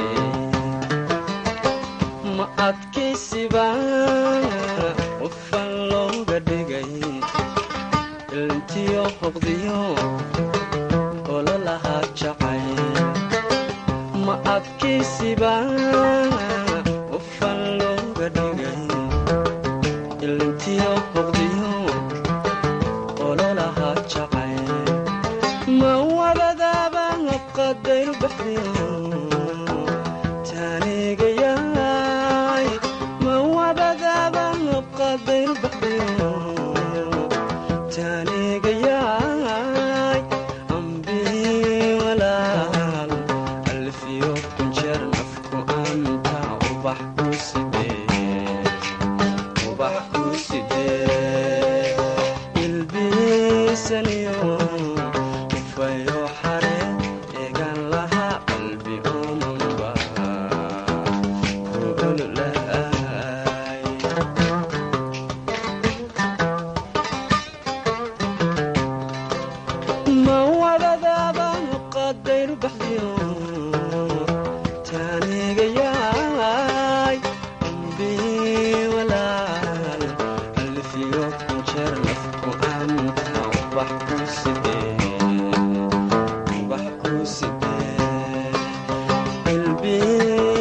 ma adkaysiba qofan looga dhigay ilntiyo hoqdiyo ololahaa jacay ma adkaysiba qofan looga dhigay ilntiyo hoqdiyo ololahaa jacay ma wabadaaba qadayru baxdiyo taanigayaay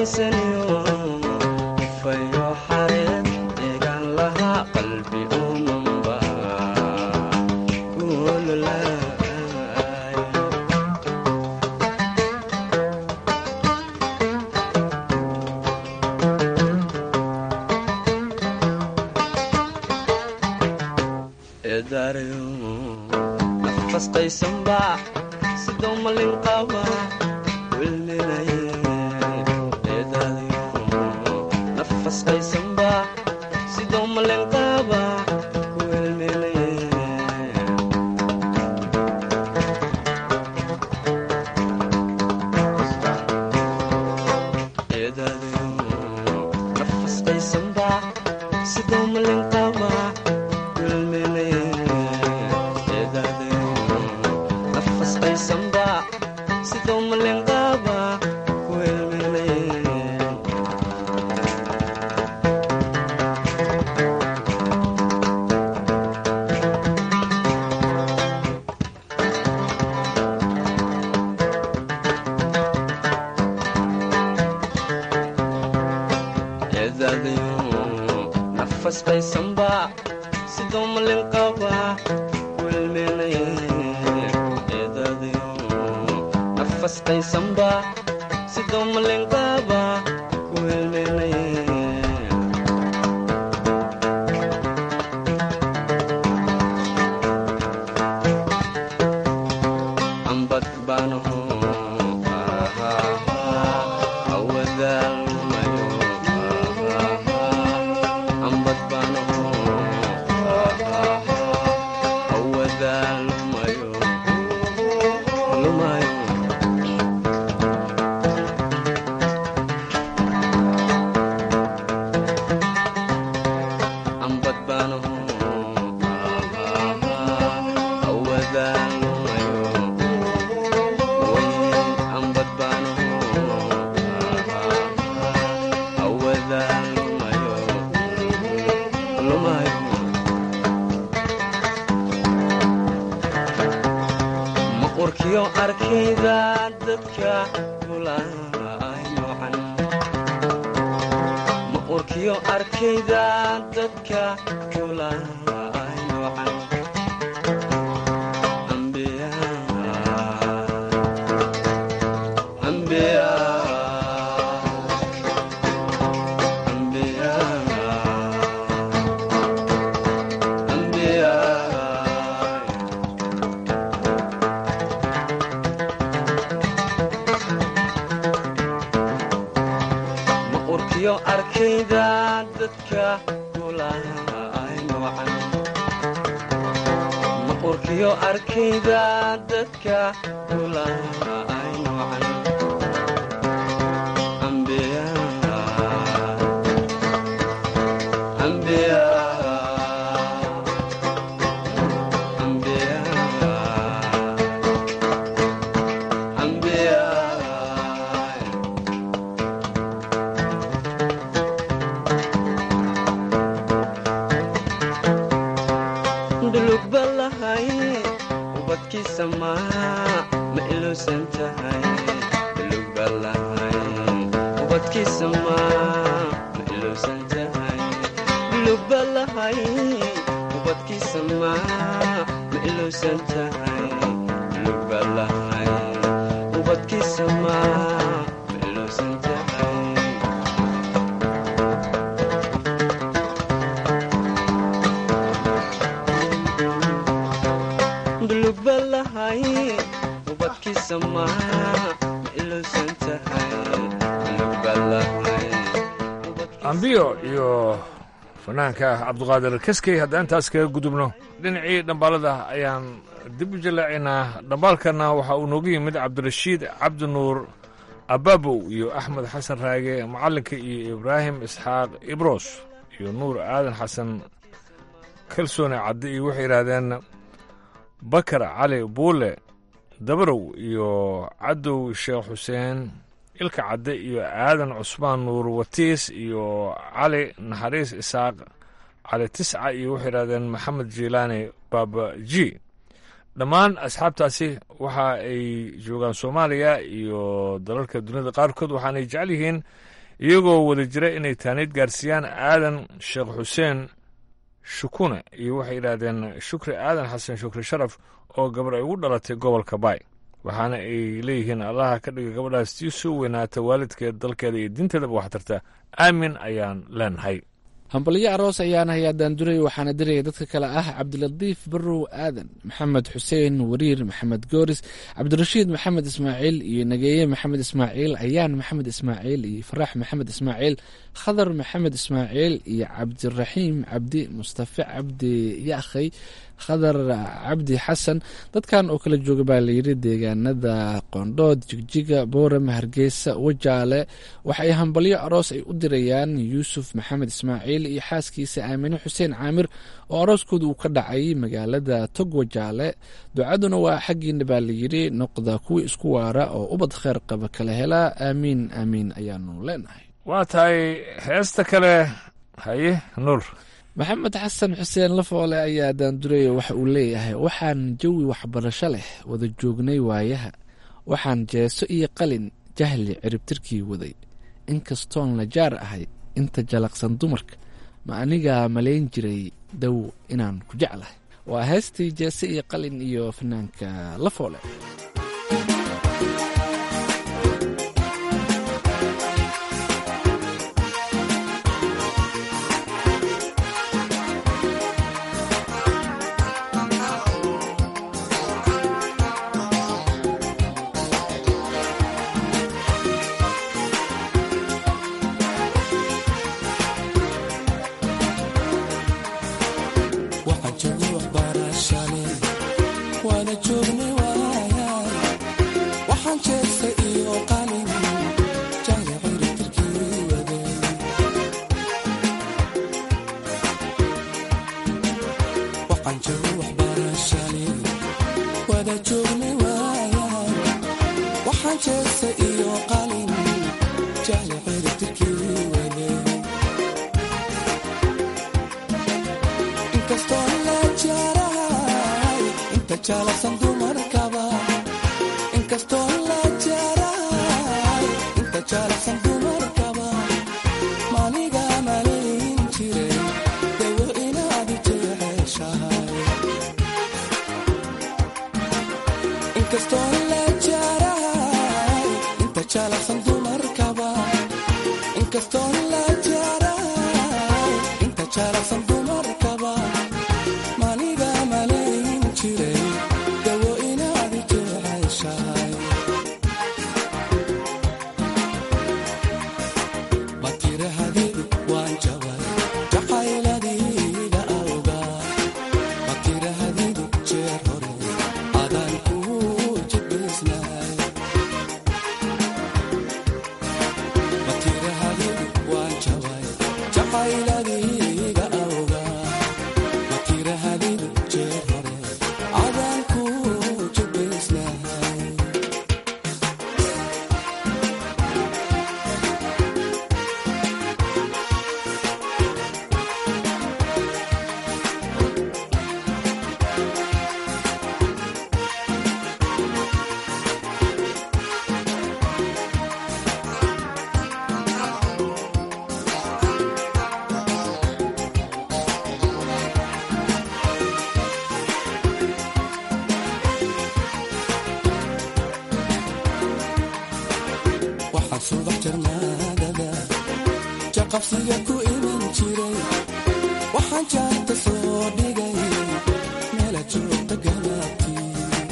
iimansaniyo fayo xareed eegaan lahaa qalbi umanba kuololay eedaarayo nafas qaysanba sidoo malin qaba wilminaye eedaarayo nafas qaysanba sidoo malin qaba wilminaye eedaarayo nafas qaysanba sidoo malin qaba wilminaye eedaarayo nafas qaysanba sidoo malin qaba wilminaye eedaadayo nafas qaysanba sidoo malin qaba wilminaye eedaadayo nafas qaysanba sidoo malin qaba wilminaye ambad baanaho awadaalmayo ambad baanaho awadaalmayo lumayo ambad baanaho awadaalmayo ambad baanaho awadaalmayo lumayo maqurkiyo arkayda dadka gulaay noocan maqurkiyo arkayda dadka gulaay noocan ambiya ambiya ambiya ambiya maqurkiyo arkayda dadka gulaay noocan maqurkiyo arkayda dadka gulaay noocan ambiya ambiya ambiya ambiya dulug balahay ubadkiisa maa ma iluusan tahay dulug balahay ubadkiisa maa ma iluusan tahay dulug balahay ubadkiisa maa ma iluusan tahay dulug balahay ubadkiisa maa ma iluusan tahay dulug balahay ubadkiisa maa ma iluusan tahay dulug balahay ambiyo iyo fanaanka cabduqaadir kaskey haddaan intaas kaga gudubno dhinacii dhambaalada ayaan dib u jallaacaynaa dhambaalkana waxa uu noogu yimid cabdirashiid cabdinuur ababow iyo axmed xasan raage macallinka iyo ibraahim isxaaq ibros iyo nuur aadan xasan kalsoone cadde iyo waxay yidhaahdeen bakar cali buule dabarow iyo cadow sheekh xuseen ilka cadde iyo aadan cusmaan nuur watiis iyo cali naxariis isaaq cali tisca iyo waxay yidhahdeen maxamed jiilaani baaba ji dhammaan asxaabtaasi waxa ay joogaan soomaaliya iyo dalalka duniyada qaarkood waxaanay jecel yihiin iyagoo wada jira inay taaniid gaarsiiyaan aadan sheekh xuseen shukune iyo waxay yidhaahdeen shukri aadan xasan shukri sharaf oo gabar ay ugu dhalatay gobolka baay waxaana ay leeyihiin allaha ka dhiga gabadhaas tii soo weynaata waalidkeed dalkeeda iyo diinteedaba wax tarta aamin ayaan leenahay hambalyo aroos ayaan hayaa daanduray waxaana diraya dadka kale ah cabdilatiif barow aadan maxamed xuseen wariir maxamed gooris cabdirashiid maxamed ismaaciil iyo nageeye maxamed ismaaciil ayaan maxamed ismaaciil iyo faraax maxamed ismaaciil khadar maxamed ismaaciil iyo cabdiraxiim cabdi mustafe cabdi yaakhay khadar cabdi xasan dadkan oo kala jooga baa layidhi deegaanada qoondhood jigjiga boorama hargeysa wajaale waxa ay hambalyo aroos ay u dirayaan yuusuf maxamed ismaaciil iyo xaaskiisa aamine xuseen caamir oo arooskooda uu ka dhacay magaalada tog wajaale ducaduna waa xaggiina baa layidhi noqda kuwii isku waara oo ubad kheer qaba kala helaa aamiin aamiin ayaanu leenahay waa tahay heesta kale haye nuur maxamed xasan xuseen lafoole ayaa daanduraya waxa uu leeyahay waxaan jawi waxbarasho leh wada joognay waayaha waxaan jeeso iyo qalin jahli ciribtirkii waday inkastoon la jaar ahay inta jalaqsan dumarka ma anigaa malayn jiray dow inaan ku jeclahay waa heestii jeese iyo qalin iyo fanaanka lafoole jaqabsiga ku iman jiray waxaan jaarta soo dhigay meela joogta galaabtii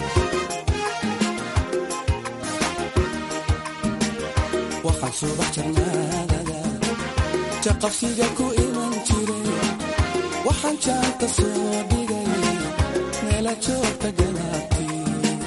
waxaan subax jarnaadada jaqabsiga ku iman jiray waxaan jaarta soo dhigay meela joogta galaabtii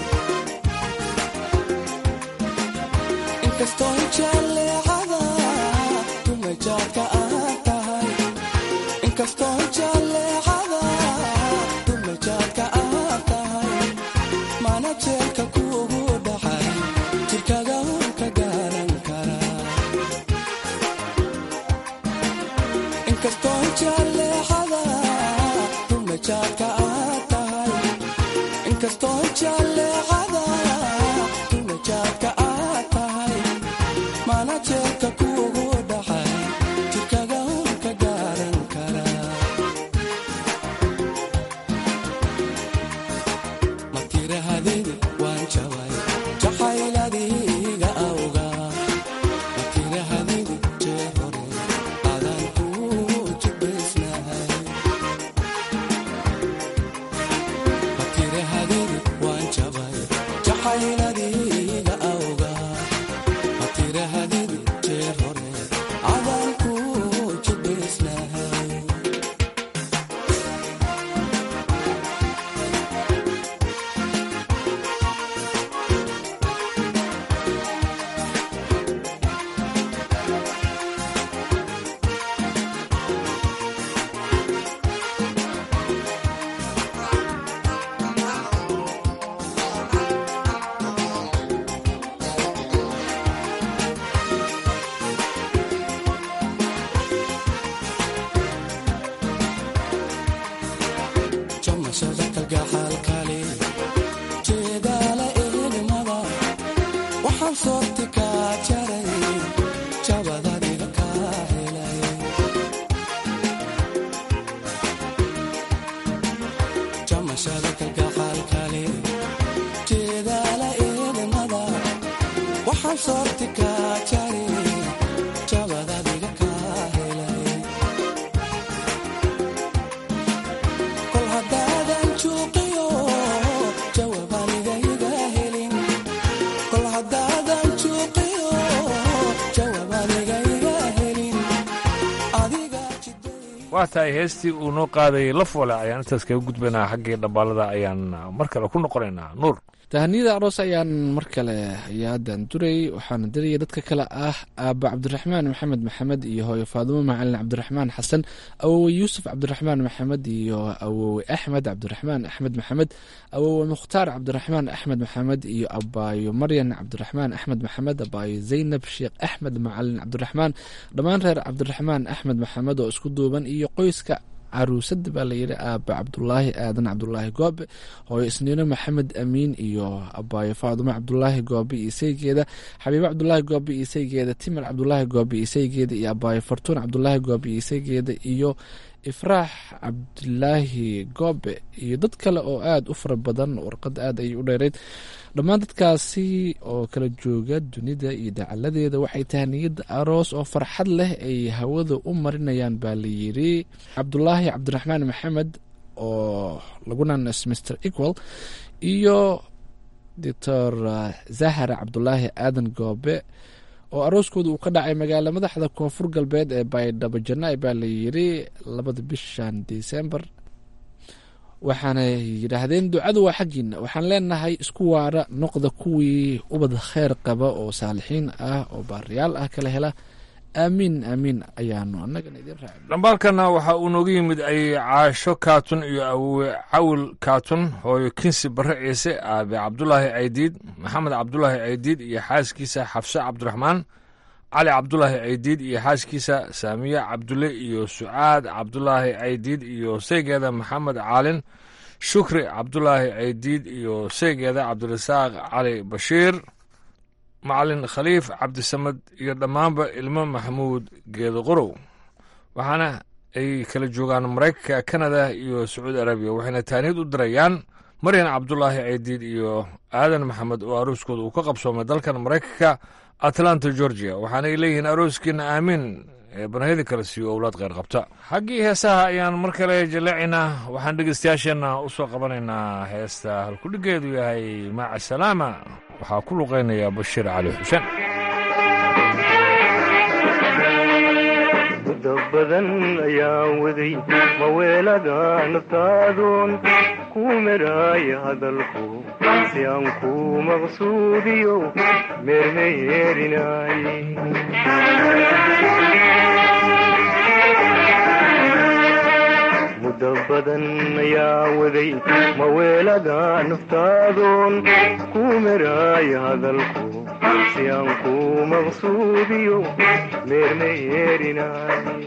inkastoo jaleecada dumajaadka aad tahay inkastoo jaleecada dumajaadka aad tahay mana jeelka kuugu dhacay jirkaga un ka gaaran karaa inkastoo jaleecada dumajaadka aad tahay inkastoo jaleecada tunajaadka aad tahay mana jeerka kuugu dhaxay jidkaga un ka gaaran kara ma tirahadid waan jabay jacayladiga awga ma tirahadid jeer hore adaan kuu jibisnahay ma tirahadid waan jabay jacayladiga awga ma tirahadid jeer hore adaan kuu jibisnahay jamashada kalgacaalkale jeedaala ehelmada waxaan soorti kaa jaray jabadadiga kaa helay jamashada kalgacaalkale jeedaala ehelmada waxaan soorti kaa jaray jabadadiga kaa helay kol haddaadan juuqiyo jawaabanigayiga helin kol haddaadan juuqiyo jawaabanigayiga helin adiga waa tahay heestii uu noo qaadayay la foole ayaan intaas kaga gudbaynaa xaggii dhambaalada ayaan mar kale ku noqonaynaa nuur tahaniyada aroos ayaan mar kale ayaadan duray waxaana diraya dadka kale ah aaba cabdiraxmaan maxamed maxamed iyo hooyo faadumo macalin cabdiraxmaan xasan awowe yuusuf cabdiraxmaan maxamed iyo awowe axmed cabdiraxmaan axmed maxamed awowe mukhtaar cabdiraxmaan axmed maxamed iyo abaayo maryan cabdiraxmaan axmed maxamed abaayo zaynab sheekh axmed macalin cabdiraxmaan dhammaan reer cabdiraxmaan axmed maxamed oo isku duuban iyo qoyska caruusada baa layidhi aaba cabdulaahi aadan cabdulaahi goobe hooyo isniino maxamed amiin iyo abaayo faadumo cabdulaahi goobe iyo saygeeda xabiibo cabdulaahi goobe iyo saygeeda timir cabdulaahi goobe iyo saygeeda iyo abaayo fartuun cabdulaahi goobe iyo saygeeda iyo ifraax cabdilaahi goobe iyo dad kale oo aada u fara badan warqad aad ayay u dheereyd dhammaan dadkaasi oo kala jooga dunida iyo dacaladeeda waxay tahay niyadda aroos oo farxad leh ay hawada u marinayaan baa layidhi cabdulaahi cabdiraxmaan maxamed oo lagunanas mr equal iyo doctor zahara cabdulaahi aadan goobe oo arooskooda uu ka dhacay magaala madaxda koonfur galbeed ee baydhabo janai baa layidhi labada bishan december waxaanay yidhaahdeen ducadu waa xaggiina waxaan leenahay isku waara noqda kuwii ubad kheyr qaba oo saalixiin ah oo baariyaal ah kala hela aamiin aamiin ayaanu annagana idin raaci dhambaalkana waxa uu nooga yimid ay caasho kaatun iyo awowe cawil kaatun hooyo kinsi barre ciise aabe cabdulaahi aydiid maxamed cabdulaahi aydiid iyo xaaskiisa xafse cabdiraxmaan cali cabdulaahi aydiid iyo xaaskiisa saamiye cabdulle iyo sucaad cabdulaahi aydiid iyo saygeeda maxamed caalin shukri cabdulaahi aydiid iyo saygeeda cabdirasaaq cali bashiir macalin khaliif cabdisamed iyo dhammaanba ilmo maxamuud geedo qorow waxaana ay kala joogaan maraykanka kanada iyo sacuudi arabiya waxayna taaniyad u dirayaan maryan cabdulaahi aydiid iyo aadan maxamed oo arooskooda uu ka qabsoomay dalkan maraykanka atlanta georgia waxaanay leeyihiin arooskiina aamiin ee banahyada kale siiyo owlaad kheyr qabta xaggii heesaha ayaan mar kale jaleecaynaa waxaan dhegeystayaasheenna u soo qabanaynaa heesta halkudhigeedu yahay maaca salaama waxaa ku luqaynaya bashiir cali xuseen muddo badan ayaan waday maweelada naftaadoon ku meraaya hadalku si aan ku maqsuudiyo meermeyeerinaay muddo badan ayaan waday maweelada naftaadoon ku meraaya hadalku si aan ku maqsuudiyo meermeyeerinaay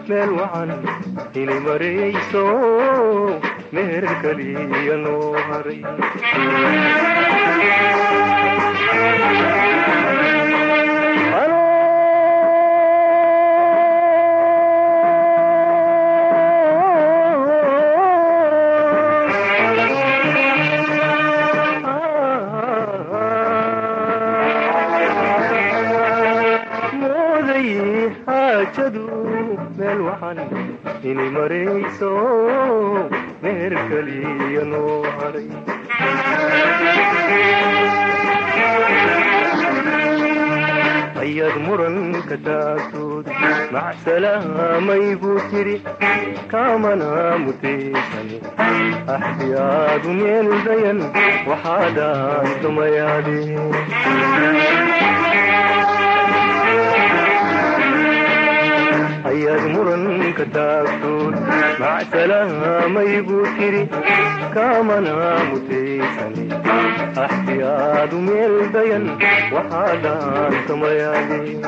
meel wacan inay marayso meher kaliya noo haray mooday xaajadu meel wacan inay marayso meher kaliya noo haray ayaad muranka taagtood macsalaamay buu tiri kaamana mutaysane axdiyaadu meel dayan waxaadaan dumayaadeen ayaad muranka taagtood macsalaamay buu tiri kaamana mutaysane axdiyaadu meel dayan waxaadaan dumayaadeen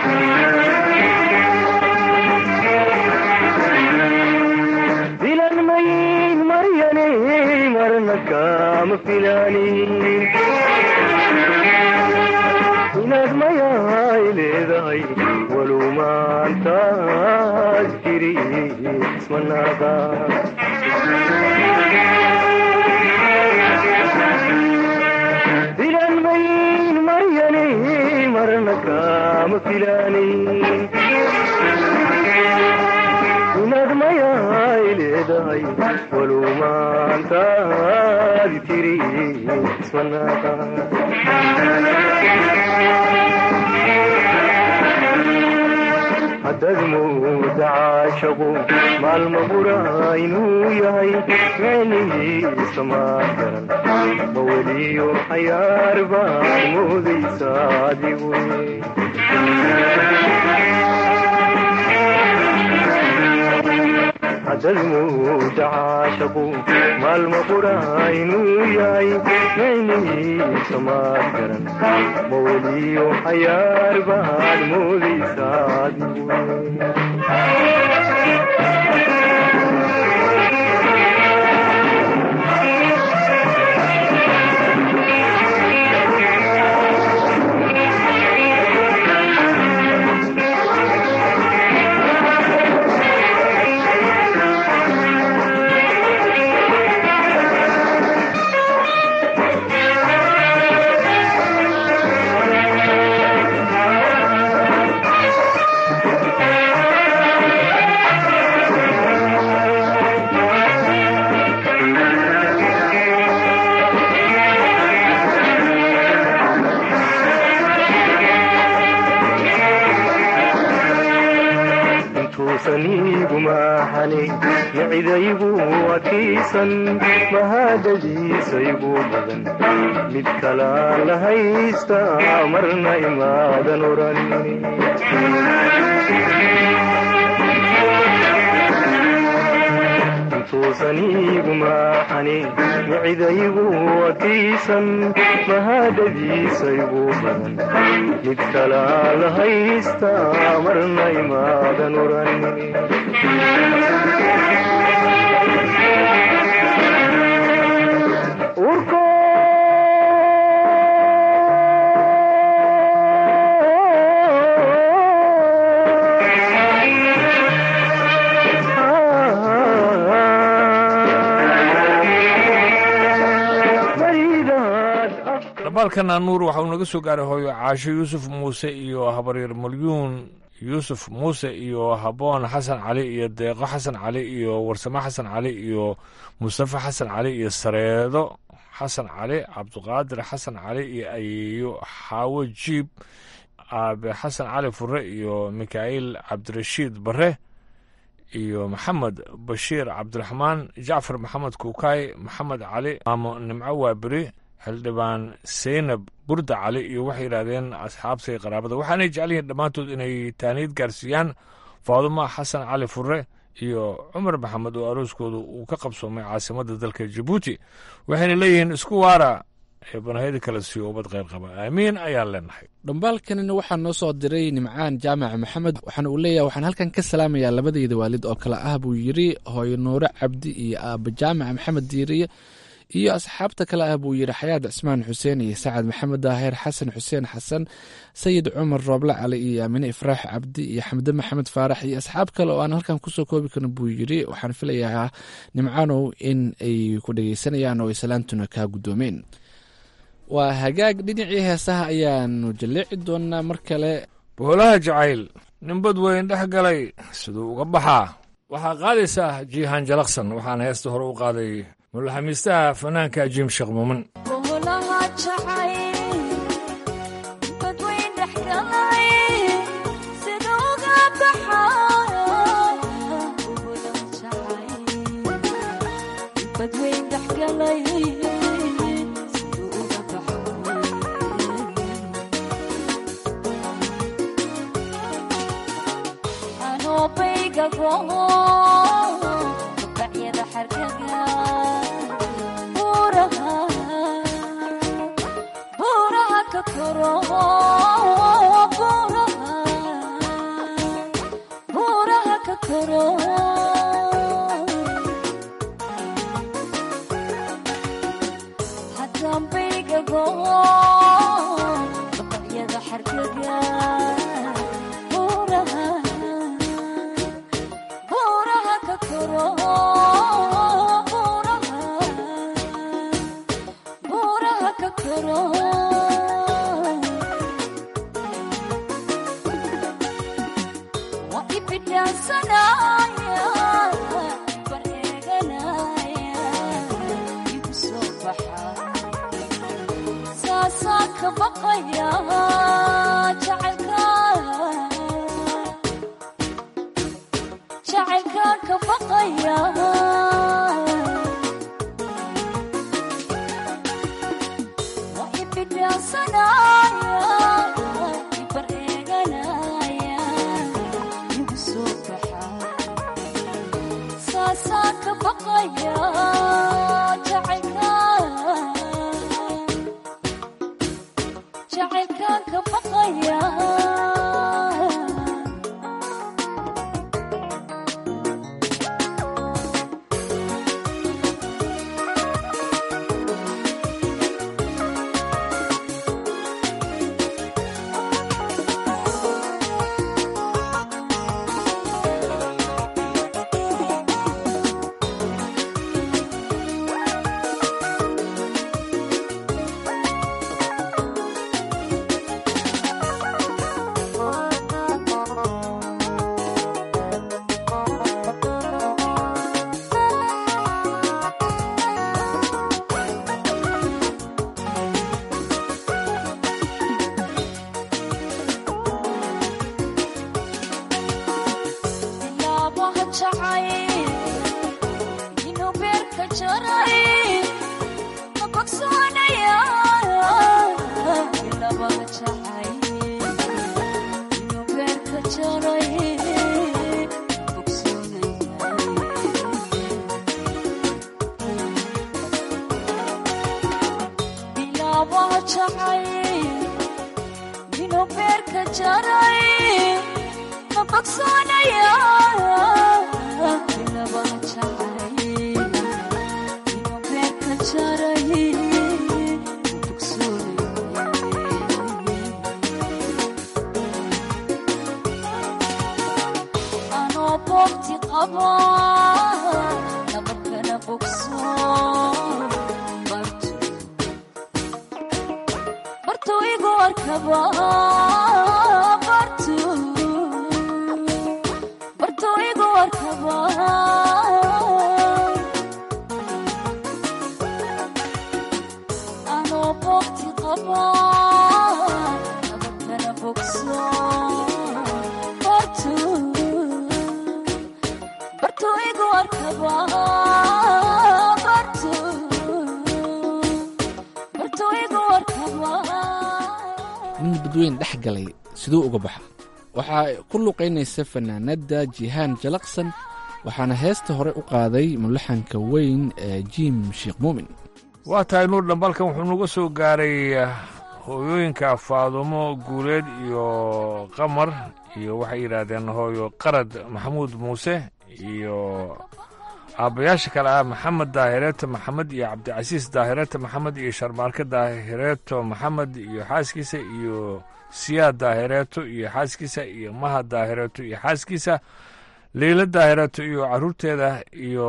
filan mayn maryane marna kaama filaanin inaad mayaay leedahay walow maantaad jiri ismanaada filan mayn maryane marna kaama filaanin inaad mayaay leedahay walow maantaad jiri ismanaada haddaad mooda caashaqu maalma bura inuu yahay micnihiisa maa garan ma weliyo xayaar baad moodaysa adigu haddaad mooda caashaqu maalma bura inuu yahay micnihiisa maa garan ma weliyo xayaar baad moodaysa adigu intuusaniigu maaxane micidaygu adkaysan mahadadiisaygu badan mid kalaan la haysta marna imaadan oran intuusaniigu maaxane micidaygu adkaysan mahadadiisaygu badan mid kalaa la haysta marna imaadan oran urko dhambaalkana nuur waxa uu naga soo gaaray hooyo caasho yuusuf muuse iyo habaryar malyuun yuusuf muuse iyo haboon xasan cali iyo deeqo xasan cali iyo warsamo xasan cali iyo mustafa xasan cali iyo sareedo xasan cali cabdiqaadir xasan cali iyo ayeeyo xaawo jiib aabe xasan cali fure iyo mikaa'iil cabdirashiid bare iyo maxamed bashiir cabdiraxmaan jacfar maxamed kuukaay maxamed cali maamo nimco waaberi xildhibaan seynab burda cali iyo waxay yidhaahdeen asxaabtay qaraabada waxaanay jecel yihiin dhammaantood inay taaniid gaarsiiyaan faadumo xasan cali fure iyo cumar maxamed oo arooskooda uu ka qabsoomay caasimadda dalka jabuuti waxayna leeyihiin isku waara xibnahayda kala siiyo ubad qayr qaba aamiin ayaan leenahay dhambaalkanina waxaa noo soo diray nimcaan jaamac maxamed waxaana uu leeyahay waxaan halkan ka salaamayaa labadeyda waalid oo kale ah buu yidhi hooyo nuure cabdi iyo aaba jaamac maxamed diiriye iyo asxaabta kale ah buu yidhi xayaad cismaan xuseen iyo sacad maxamed daahir xasan xuseen xasan sayid cumar rooble cali iyo aamine ifraax cabdi iyo xamde maxamed faarax iyo asxaab kale oo aan halkan kusoo koobi karin buu yidhi waxaan filayaa nimcaanow in ay ku dhegeysanayaan oo ay salaantuna kaa guddoomeen waa hagaag dhinacii heesaha ayaanu jalleeci doonaa mar kale boolaha jacayl ninbad weyn dhex galay siduu uga baxaa waxaa qaadaysaa jiihaan jalaqsan waxaana heesta hore u qaaday mulaxamiistaha fanaanka jiim sheekh muumin nin badweyn dhex galay siduu uga baxa waxaa ku luqaynaysa fanaanadda jihaan jalaqsan waxaana heesta hore u qaaday mulaxanka weyn ee jiim sheekh muumin waa tahay nuur dhambalkan wuxuu nagu soo gaaray hooyooyinka faadumo guuleed iyo qamar iyo waxay yidhaahdeen hooyo qarad maxamuud muuse iyo aabbayaasha kale ah maxamed daahireeto maxamed iyo cabdicasiis daahireeto maxamed iyo sharmaarke daahireeto maxamed iyo xaaskiisa iyo siyaad daahireeto iyo xaaskiisa iyo maha daahireeto iyo xaaskiisa leyla daahireeto iyo caruurteeda iyo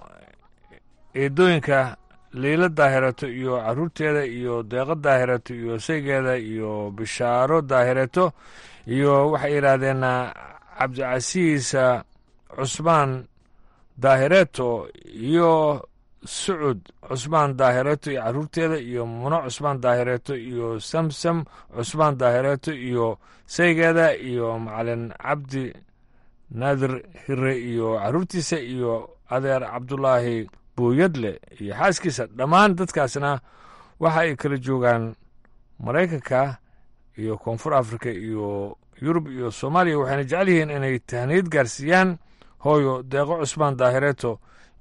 eedooyinka leyla daahireeto iyo caruurteeda iyo deeqo daahireeto iyo saygeeda iyo bishaaro daahireeto iyo waxay yidhaahdeen cabdicasiis cusmaan daahireeto iyo sucud cusmaan daahireeto iyo caruurteeda iyo muno cusmaan daahireeto iyo samsam cusmaan daahireeto iyo saygeeda iyo macalin cabdi naadir hire iyo caruurtiisa iyo adeer cabdulaahi booyadle iyo xaaskiisa dhammaan dadkaasna waxa ay kala joogaan maraykanka iyo koonfur afrika iyo yurub iyo soomaaliya waxayna jecel yihiin inay tahniyad gaarsiiyaan hooyo deeqo cusmaan daahireeto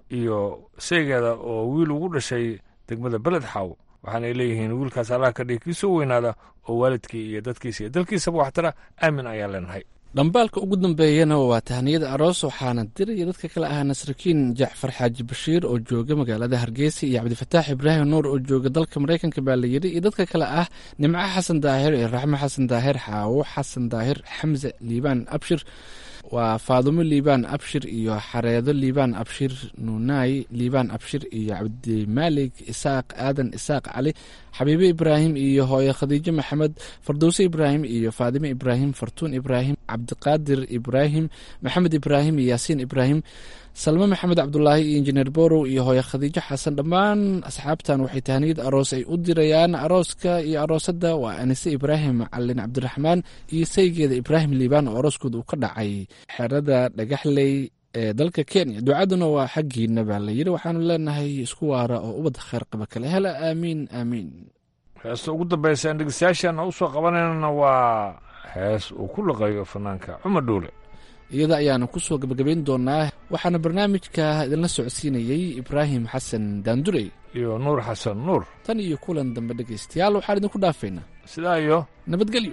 iyo saygeeda oo wiil ugu dhashay degmada beled xaaw waxaanay leeyihiin wiilkaas allah ka dhigi kiisoo weynaada oo waalidkii iyo dadkiisa iyo dalkiisaba waxtara aamin ayaan leenahay dhambaalka ugu dambeeyana waa tahniyada aroos waxaana diraya dadka kale ah nasrakiin jacfar xaaji bashiir oo jooga magaalada hargeysa iyo cabdifataax ibraahim nuur oo jooga dalka maraykanka baa la yidhi iyo dadka kale ah nimco xasan daahir iyo raxmo xasan daahir xaawo xasan daahir xamse liibaan abshir waa faadumo liibaan abshir iyo xareedo liibaan abshir nuunaay liibaan abshir iyo cabdimaalig isaaq aadan isaaq cali xabiibe ibraahim iyo hooye khadiijo maxamed fardowse ibraahim iyo faadime ibraahim fartuun ibraahim cabdiqaadir ibraahim maxamed ibraahim iyo yaasiin ibraahim salme maxamed cabdulaahi iyo injineer borow iyo hooye khadiijo xasan dhammaan asxaabtan waxay tahniyad aroos ay u dirayaan arooska iyo aroosadda waa anise ibraahim macalin cabdiraxmaan iyo saygeeda ibraahim liibaan oo arooskooda uu ka dhacay xerada dhagaxley ee dalka kenya ducaduna waa xaggiina baa la yidhi waxaanu leenahay isku waara oo ubadda kheyr qaba kale hela aamiin aamiin heesta ugu dambaysa aan dhegeystayaashaana u soo qabanaynana waa hees uu ku laqayo fanaanka cumar dhuule iyada ayaanu ku soo gabagabayn doonaa waxaana barnaamijka idinla socodsiinayey ibraahim xasan daandurey iyo nuur xasan nuur tan iyo kulan dambe dhegaystayaal waxaan idinku dhaafaynaa sidaa iyo nabadgelyo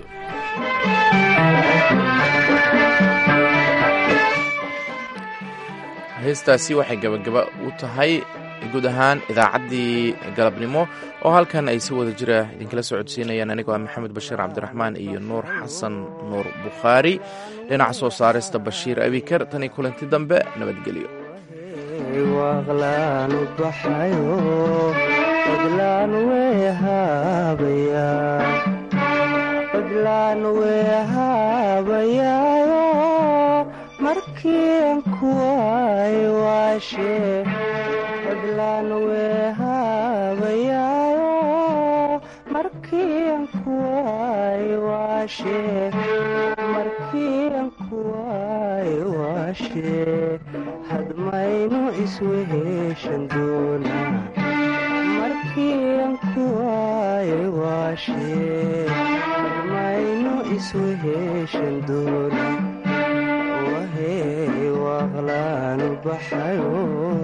heestaasi waxay gabagaba u tahay guud ahaan idaacaddii galabnimo oo halkan ay si wada jira idinkala socodsiinayaan anigoo ah maxamed bashiir cabdiraxmaan iyo nuur xasan nuur bukhaari dhinaca soo saarista bashiir abikar tanii kulanti dambe nabadgelyo markian kuway waashe fadlan wehabayaayo markian kuway waashe markian kuway waashe hadmaynu isweheshan doona markian kuway waashe hadmaynu isweheshan doona waqlaanu baxayo